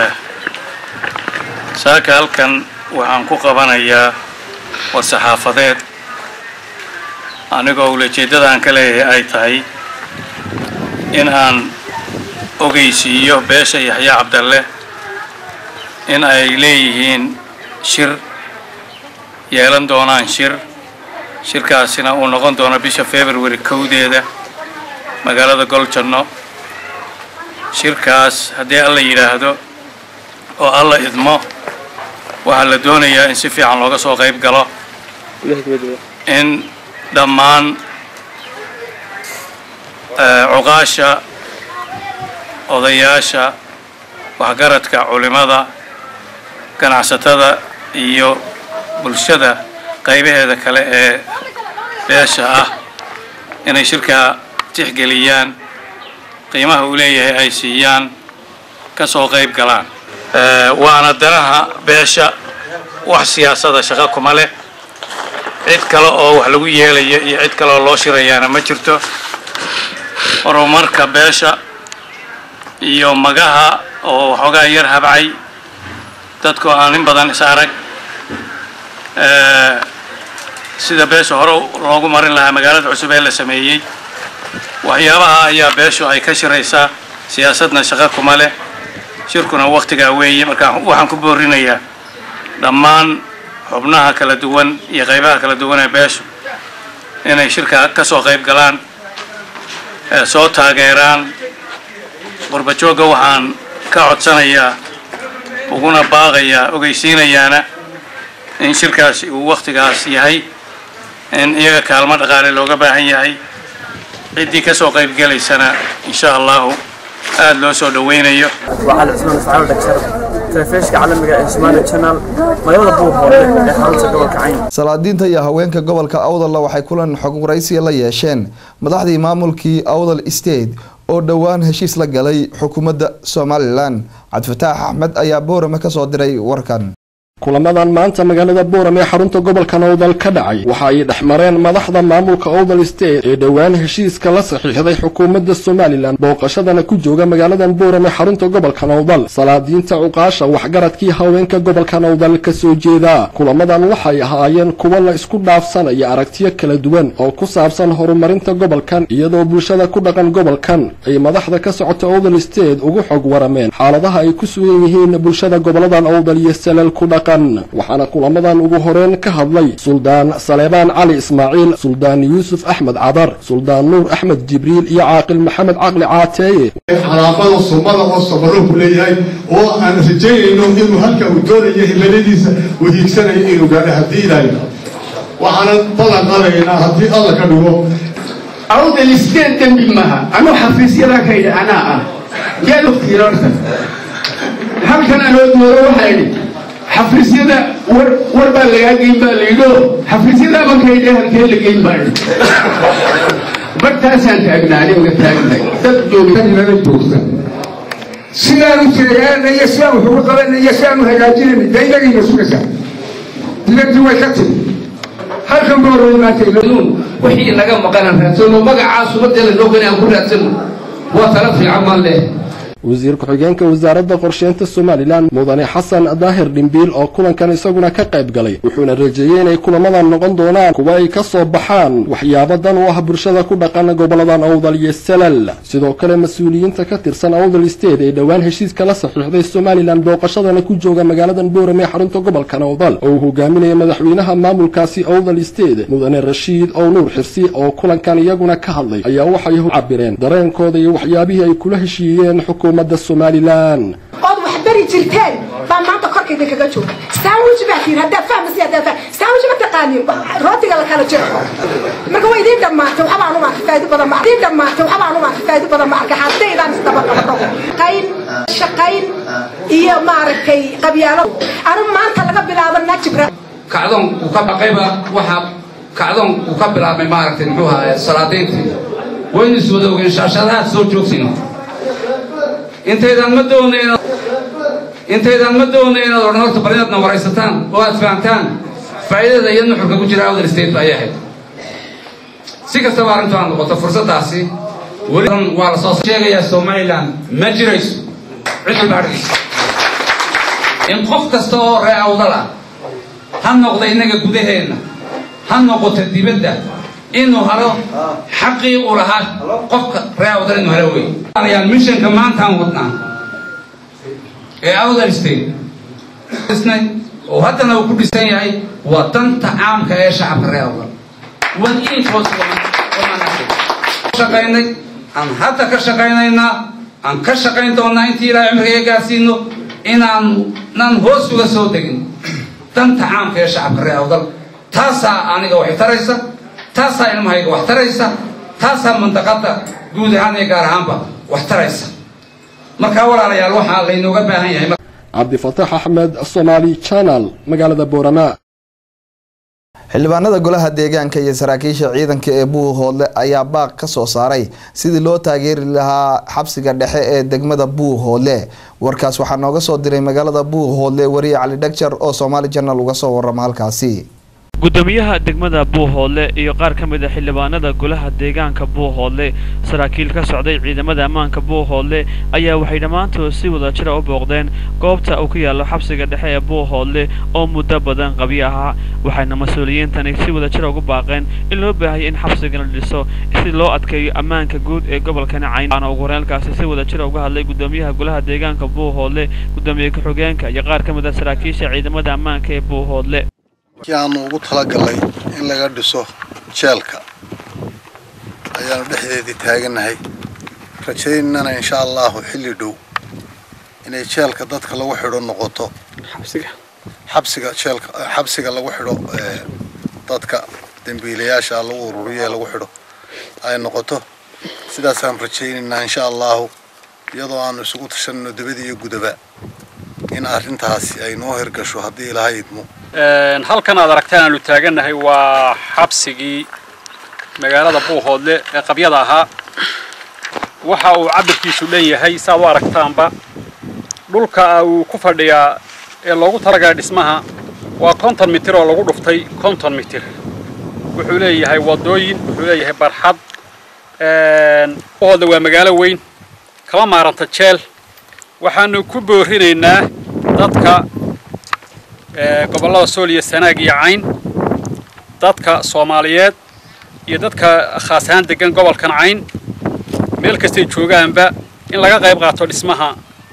saaka halkan waxaan ku qabanayaa war-saxaafadeed anigoo ulajeeddada aan ka leeyahay ay tahay in aan ogeysiiyo beesha yaxya cabdalle in ay leeyihiin shir yeelan doonaan shir shirkaasina uu noqon doono bisha february kowdeeda magaalada goljanno shirkaas haddii alla yidhaahdo oo alla idmo waxaa la doonayaa in si fiican looga soo qayb galo in dhammaan cuqaasha odayaasha waxgaradka culimada ganacsatada iyo bulshada qaybaheeda kale ee beesha ah inay shirkaa tixgeliyaan qiimaha uu leeyahay ay siiyaan ka soo qayb galaan waana danaha beesha wax siyaasada shaqo kuma leh cid kale oo wax lagu yeelayo iyo cid kale oo loo shirayaana ma jirto horumarka beesha iyo magaha oo waxoogaa yar habcay dadku aan in badan is arag sida beesha hore loogu marin lahaa magaalada cusub ee la sameeyey waxyaabaha ayaa beeshu ay ka shiraysaa siyaasadna shaqo kuma leh shirkuna wakhtigaa weeye marka waxaan ku boorinayaa dhammaan xubnaha kala duwan iyo qaybaha kala duwan ee beeshu inay shirka ka soo qayb galaan ee soo taageeraan qurbajoogga waxaan ka codsanayaa uguna baaqayaa ogeysiinayaana in shirkaasi uu wakhtigaas yahay in iyaga kaalmo dhaqaale looga baahan yahay ciddii ka soo qayb gelaysana insha allahu aada loo soo dhoweynayo وعلى عثمان فعال دكتور تلفزيونka caalamiga ee Somali Channel magaalada Buuhoole ee xarunta gobolka Cayn salaadiinta iyo haweenka gobolka awdalla waxay kulan xog waraysiya la yeesheen madaxdii maamulkii awdal state oo dhowaan heshiis la galay xukuumadda somalilan cabdifataax axmed ayaa boorame kasoo diray warkan kulamadan maanta magaalada booram ee xarunta gobolka nowdal ka dhacay waxa ay dhex mareen madaxda maamulka owdal state ee dhowaan heshiiska la saxiixday xukuumadda somalilan booqashadana ku jooga magaaladan booram ee xarunta gobolka nowdal salaadiinta cuqaasha waxgaradkii haweenka gobolka nowdal ka soo jeeda kulamadan waxay ahaayeen kuwo la isku dhaafsanaya aragtiyo kala duwan oo ku saabsan horumarinta gobolkan iyadoo bulshada ku dhaqan gobolkan ay madaxda ka socota owdal state ugu xog warameen xaaladaha ay ku sugan yihiin bulshada goboladan owdal iyo salal ku dhaqan waxaana kulamadan ugu horeen ka hadlay suldaan saleebaan cali ismaaciil suldaan yuusuf axmed cadar suldaan nuur axmed jibriil iyo caaqil maxamed caqli caateeye calaamada sumada oo sabarro ku leeyahay oo aan rajaynayno inuu halka uu doonayo himiladiisa uu hiigsanayo inuu gaadho haddii ilaahay waxaanan ballan qaadaynaa haddii alla ka dhigo awdal isteen dembi maha anuu xafiisyadaa ka yidhi anaa ah geed waqtigiina horta halkan anoo dooro waxaa idhi xafiisyada war war baa lagaa geyn baa layidho xafiisyada markay halkee la geyn baa bartaasaan taagnaa aniga taagnahay dad joogtanimada joogta sidaanu sheegaanaya sidaan wax uga qabanaya sidaanu hagaajinayna dee inagayna sugaysaa dibadii way ka timi halkan baa hore imaatay wixii naga maqanan raadsano magacaa subadeela noo gani aan ku raadsano waa tala fiican maan leh wasiir ku-xigeenka wasaaradda qorsheynta somalilan mudane xasan daahir dhimbiil oo kulankan isaguna ka qayb galay wuxuuna rajeeyey inay kulamadan noqon doonaan kuwa ay ka soo baxaan waxyaabo dan u ah bulshada ku dhaqan goboladan awdal iyo salal sidoo kale mas-uuliyiinta ka tirsan awdal state ee dhowaan heshiiska la saxiixday somalilan booqashadana ku jooga magaaladan booram ee xarunta gobolkan awdal oo uu hogaaminaya madaxweynaha maamulkaasi awdal state mudane rashiid oo nuur xirsi oo kulankan iyaguna ka hadlay ayaa waxay cabireen dareenkooda iyo waxyaabihii ay kula heshiiyeen xukuumadda somalilan ood wax bari jirteen baa maanta korkayda kaga jooga sandwich baa tiir haddaa fahmasi haddaa faham sandwich ma taqaanin rootiga la kala jiro marka waa idiin dhammaatay waxbaan uma arkay faa'iido badan ma idiin dhammaatay waxbaan uma arkay faa'iido badan ma arkay haddaydaan isdaba qabadho qayn shaqayn iyo maaragtay qabyaalo anigu maanta laga bilaabo najibra kacdoon uu ka baqayba waxa kacdoon uu ka bilaabmay maaragtay muxuu ahaa salaadiintii waynu is wada ogeen shaashadahaad soo joogsino intaydaan ma doonayn intaydaan ma doonayn inaad odhan horta bal inaadna waraysataan oo aad fahamtaan faa'iidada iyo nuxurka ku jira outer state ayay ahayd si kastaba arrintu aad noqoto fursaddaasi weli waa la soo sheegayaa somaliland ma jirayso cid walba adhigaysa in qof kasta oo ree awdal ah ha noqda innaga gudaheenna ha noqoto dibadda inuu helo xaqii uu lahaa qofka ree awdal inuu helo wey ayaan mishanka maantaan wadnaa ee awdal state dhisnay oo haddana uu ku dhisan yahay waa danta caamka ee shacabka ree awdal shaqaynay aan hadda ka shaqaynaynaa aan ka shaqayn doonaa intii ilaahay cumriga gaarsiino inaan nan hoos uga soo degin danta caamka ee shacabka ree awdal taasaa aniga waxay taraysa taasaa ilmahayga wax taraysa taasaa mandaqada guud ahaan iyo gaar ahaanba wax taraysa markaa walaalayaal waxaa laynooga baahan yahay cabdifataax axmed somaali channel magaalada boorama xildhibaanada golaha deegaanka iyo saraakiisha ciidanka ee buuhoodle ayaa baaq ka soo saaray sidii loo taageeri lahaa xabsiga dhexe ee degmada buuhoodle warkaas waxaa nooga soo diray magaalada buuhoodle wariye cali dhagjar oo somaali janal uga soo warama halkaasi gudoomiyaha degmada buuhoodle iyo qaar ka mid a xildhibaanada golaha deegaanka buuhoodle saraakiil ka socday ciidamada ammaanka buuhoodle ayaa waxay dhammaantood si wadajira u booqdeen goobta uu ku yaallo xabsiga dhexe ee buuhoodle oo muddo badan qabyo ahaa waxayna mas-uuliyiintani si wadajira ugu baaqeen in loo baahayay in xabsigan la dhiso si loo adkeeyo ammaanka guud ee gobolkani cayn waxaana ugu horeelkaasi si wadajira uga hadlay gudoomiyaha golaha deegaanka buuhoodle gudoomiye ku-xigeenka iyo qaar ka mid a saraakiisha ciidamada ammaanka ee buuhoodle kii aanu ugu talagalnay in laga dhiso jeelka ayaanu dhexdeedii taagannahay rajaynana insha allahu xilli dhow inay jeelka dadka lagu xidho noqoto xabsiga jeelka xabsiga lagu xidho dadka dembiilayaasha lagu ururiyo ee lagu xidho ay noqoto sidaasaan rajaynaynaa insha allahu iyadoo aanu isugu tashanno dibada iyo gudaba in arrintaasi ay noo hirgasho haddii ilaahay idmo halkan aad aragtaan aanu taagannahay waa xabsigii magaalada buuhoodle ee qabyada ahaa waxa uu cabirkiisu leeyahay saaad u aragtaanba dhulka uu ku fadhiyaa ee loogu talagalay dhismaha waa konton mitir oo lagu dhuftay konton mitir wuxuu leeyahay wadooyin wuxuu leeyahay barxad buuhoodle waa magaalo weyn kama maaranta jeel waxaanu ku boorinaynaa dadka gobollada sool iyo sanaag iyo cayn dadka soomaaliyeed iyo dadka khaas ahaan degan gobolkan cayn meel kastay joogaanba in laga qayb qaato dhismaha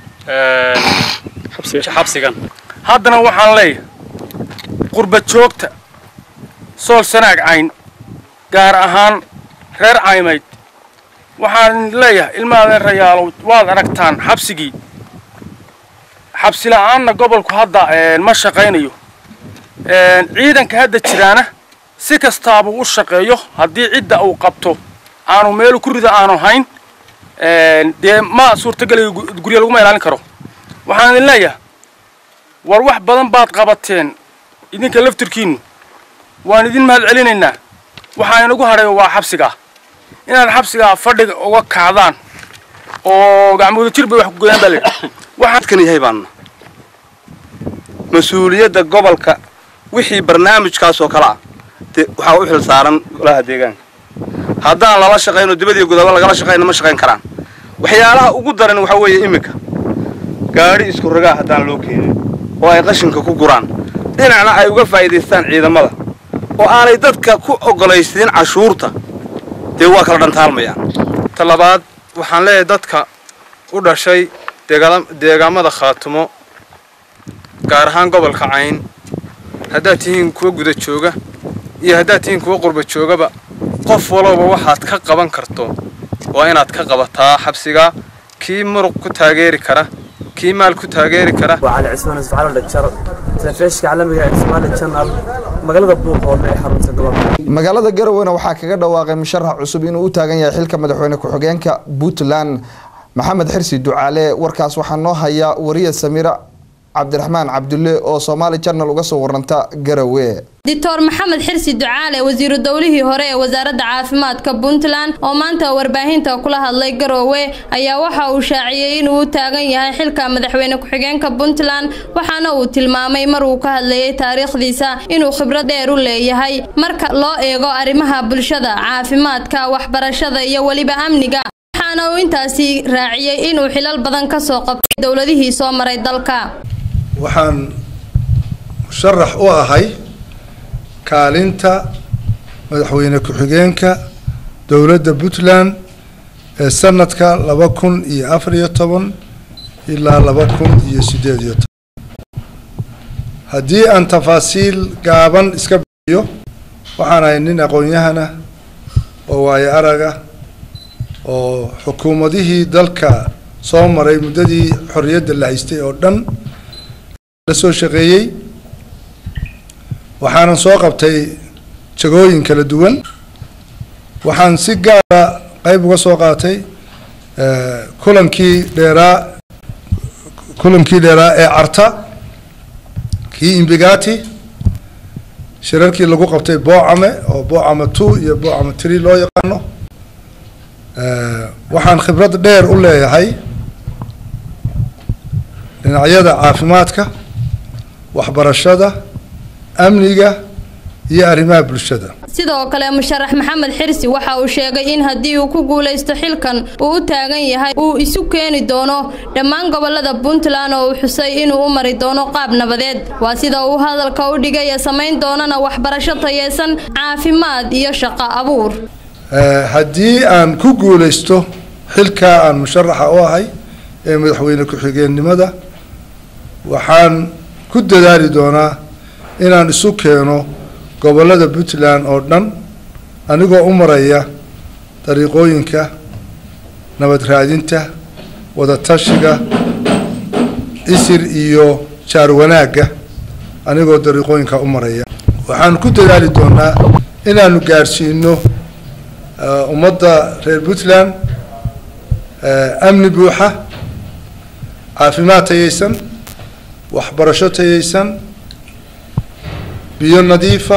xabsigan haddana waxaan leeyahay qurbad joogta sool sanaag cayn gaar ahaan reer caymayd waxaan leeyahay ilmaadeen rayaalow waad aragtaan xabsigii xabsi la'aanna gobolku hadda ma shaqaynayo ciidanka hadda jiraana si kastaabuu u shaqeeyo haddii cidda uu qabto aanu meelu ku rida aanu hayn dee ma suurtagelayo gurya laguma ilaalin karo waxaan idin leeyahay war wax badan baad qabateen idinka laftirkiinnu waan idin mahad celinaynaa waxaa inagu hadhayo waa xabsigaa inaad xabsigaa fadhiga uga kacdaan oo gacmooda jir bay wax ku goyaan baa layidhi waxaadkan yahay baanna mas-uuliyadda gobolka wixii barnaamijkaas oo kale ah de waxaa u xil saaran golaha deegaanka haddaan lala shaqayno dibadiyo gudaba lagala shaqayno ma shaqayn karaan waxyaalaha ugu daran waxaa weeye iminka gaadhi isku ragaa haddaan loo keenin oo ay qashinka ku guraan dhinacna ay uga faa'iidaystaan ciidamada oo aanay dadka ku oggolaysiin cashuurta dee waa kala dhantaalmayaan talabaad waxaan leeyahay dadka u dhashay deegaamada khaatumo gaar ahaan gobolka cayn haddaad tihiin kuwa guda jooga iyo haddaad tihiin kuwa qurba joogaba qof walooba waxaad ka qaban karto waa inaad ka qabataa xabsiga kii muruq ku taageeri kara kii maal ku taageeri kara وعلى عثمان اسفعال الدكتور تلفيشك عالمي اسمال الشانل magaalada buuqoodle ee xarunta gobolka magaalada garowana waxaa kaga dhawaaqay musharax cusub inuu u taagan yahay xilka madaxweyne ku-xigeenka puntland maxamed xirsi ducaale warkaas waxaa noo haya wariya samiira cabdiraxmaan cabdulle oo soomaali janal uga soo waranta garowe doctor maxamed xirsi ducaale wasiiru dowlihii hore ee wasaaradda caafimaadka puntland oo maanta warbaahinta kula hadlay garoowe ayaa waxa uu shaaciyey inuu u taagan yahay xilka madaxweyne ku-xigeenka puntland waxaana uu tilmaamay mar uu ka hadlayay taariikhdiisa inuu khibrad dheer u leeyahay marka loo eego arrimaha bulshada caafimaadka waxbarashada iyo weliba amniga waxaana uu intaasi raaciyey inuu xilal badan ka soo qabtay dowladihii soo maray dalka waxaan musharax u ahay kaalinta madaxweyne ku-xigeenka dowladda puntland ee sanadka laba kun iyo afar iyo toban ilaa laba kun iyo siddeed iyo toban haddii aan tafaasiil gaaban iska bixiyo waxaan ahay nin aqoon-yahana oo waayo araga oo xukuumadihii dalka soo maray muddadii xorriyadda la haystay oo dhan la soo shaqeeyey waxaanan soo qabtay jagooyin kala duwan waxaan si gaara qayb uga soo qaatay kulankii dheeraa kulankii dheeraa ee carta kii imbigati shirarkii lagu qabtay boocame oo boocame two iyo boocame tree loo yaqaano waxaan khibrad dheer u leeyahay dhinacyada caafimaadka waxbarashada amniga iyo arrimaha bulshada sidoo kale musharax maxamed xirsi waxa uu sheegay in haddii uu ku guulaysto xilkan uu u taagan yahay uu isu keeni doono dhammaan gobolada puntland oo uu xusay inuu u mari doono qaab nabadeed waa sida uu hadalka u dhigay ee samayn doonana waxbarasho tayeysan caafimaad iyo shaqo abuur haddii aan ku guulaysto xilkaa aan musharaxa u ahay ee madaxweyne ku-xigeenimada waxaan ku dadaali doonaa inaan isu keeno gobollada puntland oo dhan anigoo u maraya dariiqooyinka nabad raadinta wadatashiga isir iyo jaar wanaagga anigoo dariiqooyinka u maraya waxaan ku dadaali doonaa inaanu gaadhsiino ummadda reer puntland amni buuxa caafimaad tayaysan waxbarasho tayaysan biyo nadiifa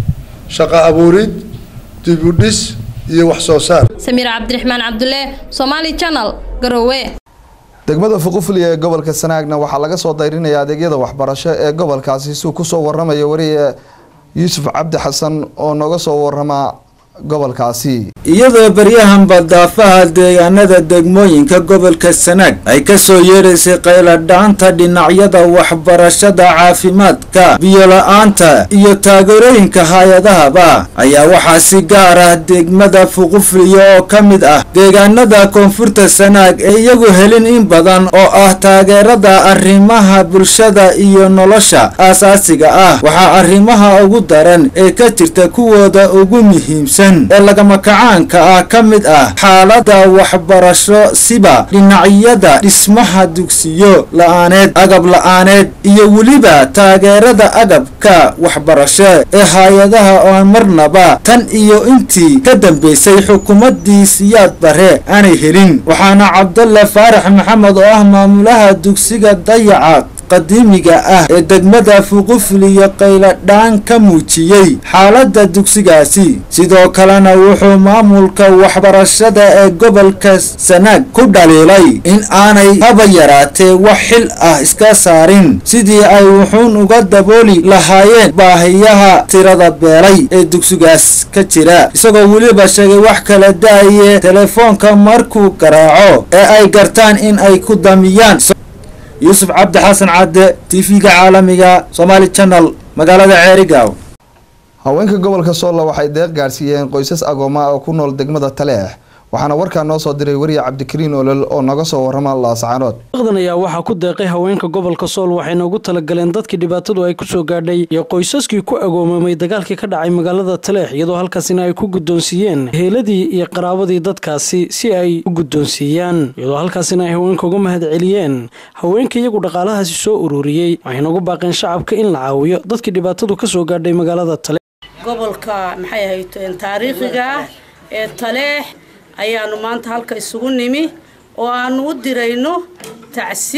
shaqo abuurid dib u dhis iyo wax soo saar samiir cabdiraxmaan cabdulle somaali channel garowe degmada fuqufli ee gobolka sanaagna waxaa laga soo dayrinaya adeegyada waxbarasho ee gobolkaasi suu kusoo waramayo wariye yuusuf cabdi xasan oo nooga soo warama gobolkaasi iyadoo baryahanba daafaha deegaanada degmooyinka gobolka sanaag ay ka soo yeedhaysay qayladhaanta dhinacyada waxbarashada caafimaadka biyola-aanta iyo taageerooyinka hay-adahaba ayaa waxaa si gaar ah degmada fuqufliyo oo ka mid ah deegaanada koonfurta sanaag ee iyagu helin in badan oo ah taageerada arrimaha bulshada iyo nolosha aasaasiga ah waxaa arrimaha ugu daran ee ka jirta kuwooda ugu muhiimsan ee lagama kacaanka ah ka mid ah xaalada waxbarasho siba dhinacyada dhismaha dugsiyo la-aaneed agab la-aaneed iyo weliba taageerada agabka waxbarasho ee hay-adaha oo marnaba tan iyo intii ka dambeysay xukuumadii siyaad bare aanay helin waxaana cabdalle faarax maxamed oo ah maamulaha dugsiga dayaca qadiimiga ah ee degmada fuqufliyo qayladhaan ka muujiyey xaaladda dugsigaasi sidoo kalena wuxuu maamulka waxbarashada ee gobolka sanaag ku dhaliilay in aanay haba yaraatee wax xil ah iska saarin sidii ay wuxuun uga dabooli lahaayeen baahiyaha tirada beelay ee dugsigaas ka jira isagoo weliba sheegay wax kala da-aye telefoonka markuu garaaco ee ay gartaan in ay ku damiyaan yuusuf cabdi xasan cadde tv-ga caalamiga somaali channel magaalada ceerigaw haweenka gobolka soolla waxay deeq gaadhsiiyeen qoysas agooma oo ku nool degmada taleex waxaana warkaa noo soo diray wariye cabdikariin olol oo naga soo warama laascaanood deeqdan ayaa waxaa ku deeqay haweenka gobolka sool waxayna ugu talagaleen dadkii dhibaatadu ay kusoo gaadhay iyo qoysaskii ku agoomamay dagaalkii ka dhacay magaalada taleex iyadoo halkaasina ay ku guddoonsiiyeen heeladii iyo qaraabadii dadkaasi si ay u guddoonsiiyaan iyadoo halkaasina ay haweenka uga mahad celiyeen haweenka iyagu dhaqaalahaasi soo ururiyey waxayna ugu baaqeen shacabka in la caawiyo dadkii dhibaatadu kasoo gaadhay magaalada taleex gobolka maxay ahayd taariikhiga ah ee taleex ayaanu maanta halka isugu nimi oo aanu u dirayno tacsi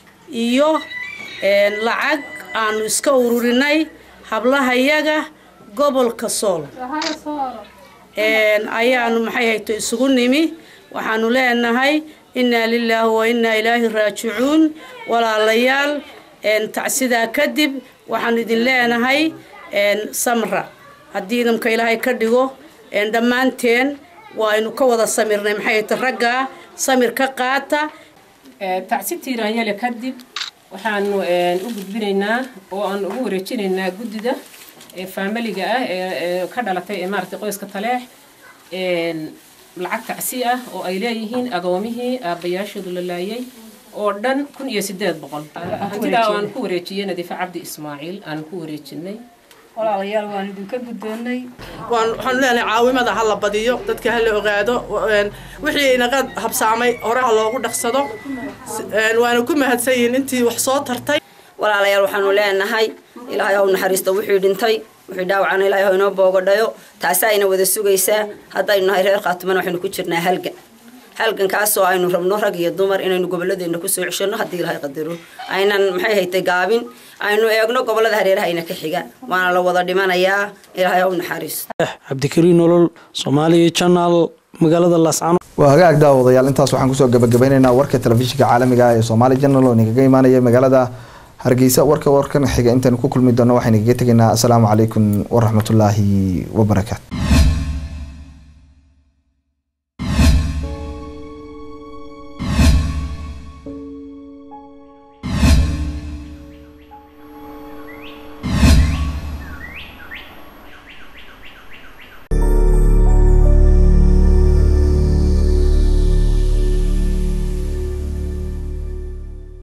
iyo lacag aanu iska ururinay hablahayaga gobolka sool ayaanu maxay hayto isugu nimi waxaanu leenahay innaa lilaahi wa innaa ilaahi raajicuun walaalayaal tacsidaa kadib waxaanu idin leenahay samra haddii idamka ilaahay ka dhigo dhammaanteen waaynu ka wada samirnay maxay ta raggaa samir ka qaata tacsi tiiraanyale kadib waxaanu u gudbinaynaa oo aan ugu wareejinaynaa guddida faamiliga ah ee ka dhalatay ee maaragtay qoyska taleex lacag tacsi ah oo ay leeyihiin agoomihii aabbayaashoodu la laayay oo dhan kun iyo sideed boqol hantidaa aan ku wareejiyey nadiife cabdi ismaaciil aan ku wareejinay walaalayaal waan idinka guddoonnay waxaanu leenahay caawimada ha la badiyo dadka ha la ogaado wixii inaga habsaamay hore ha loogu dhaqsado waana ku mahadsan yihiin intii wax soo tartay walaalayaal waxaanu leenahay ilaahay haw naxariisto wixii dhintay wixii dhaawacana ilaahay haw inoo boogadhayo taasi ayna wada sugaysaa haddaynu nahay reer khaatumana waxaynu ku jirnaa halgan halgankaasoo aynu rabno rag iyo dumar inaynu gobolladeena kusoo ceshano haddii ilaahay qadaro aynan maxay haytay gaabin aynu eegno gobollada hareeraha ayna ka xiga waana la wada dhimanayaa ilaahay haw naxariisto cabdikariin nolol soomaaliya channel magaalada laascano waa hagaag daawadayaal intaas waxaan kusoo gabagabeyneynaa warka telefishinka caalamiga ah ee soomaali janal oo idinkaga imaanaya magaalada hargeysa warka warkan xiga intaan ku kulmi doono waxaynu kaga tegaynaa asalaamu calaykum waraxmatullaahi wabarakaatu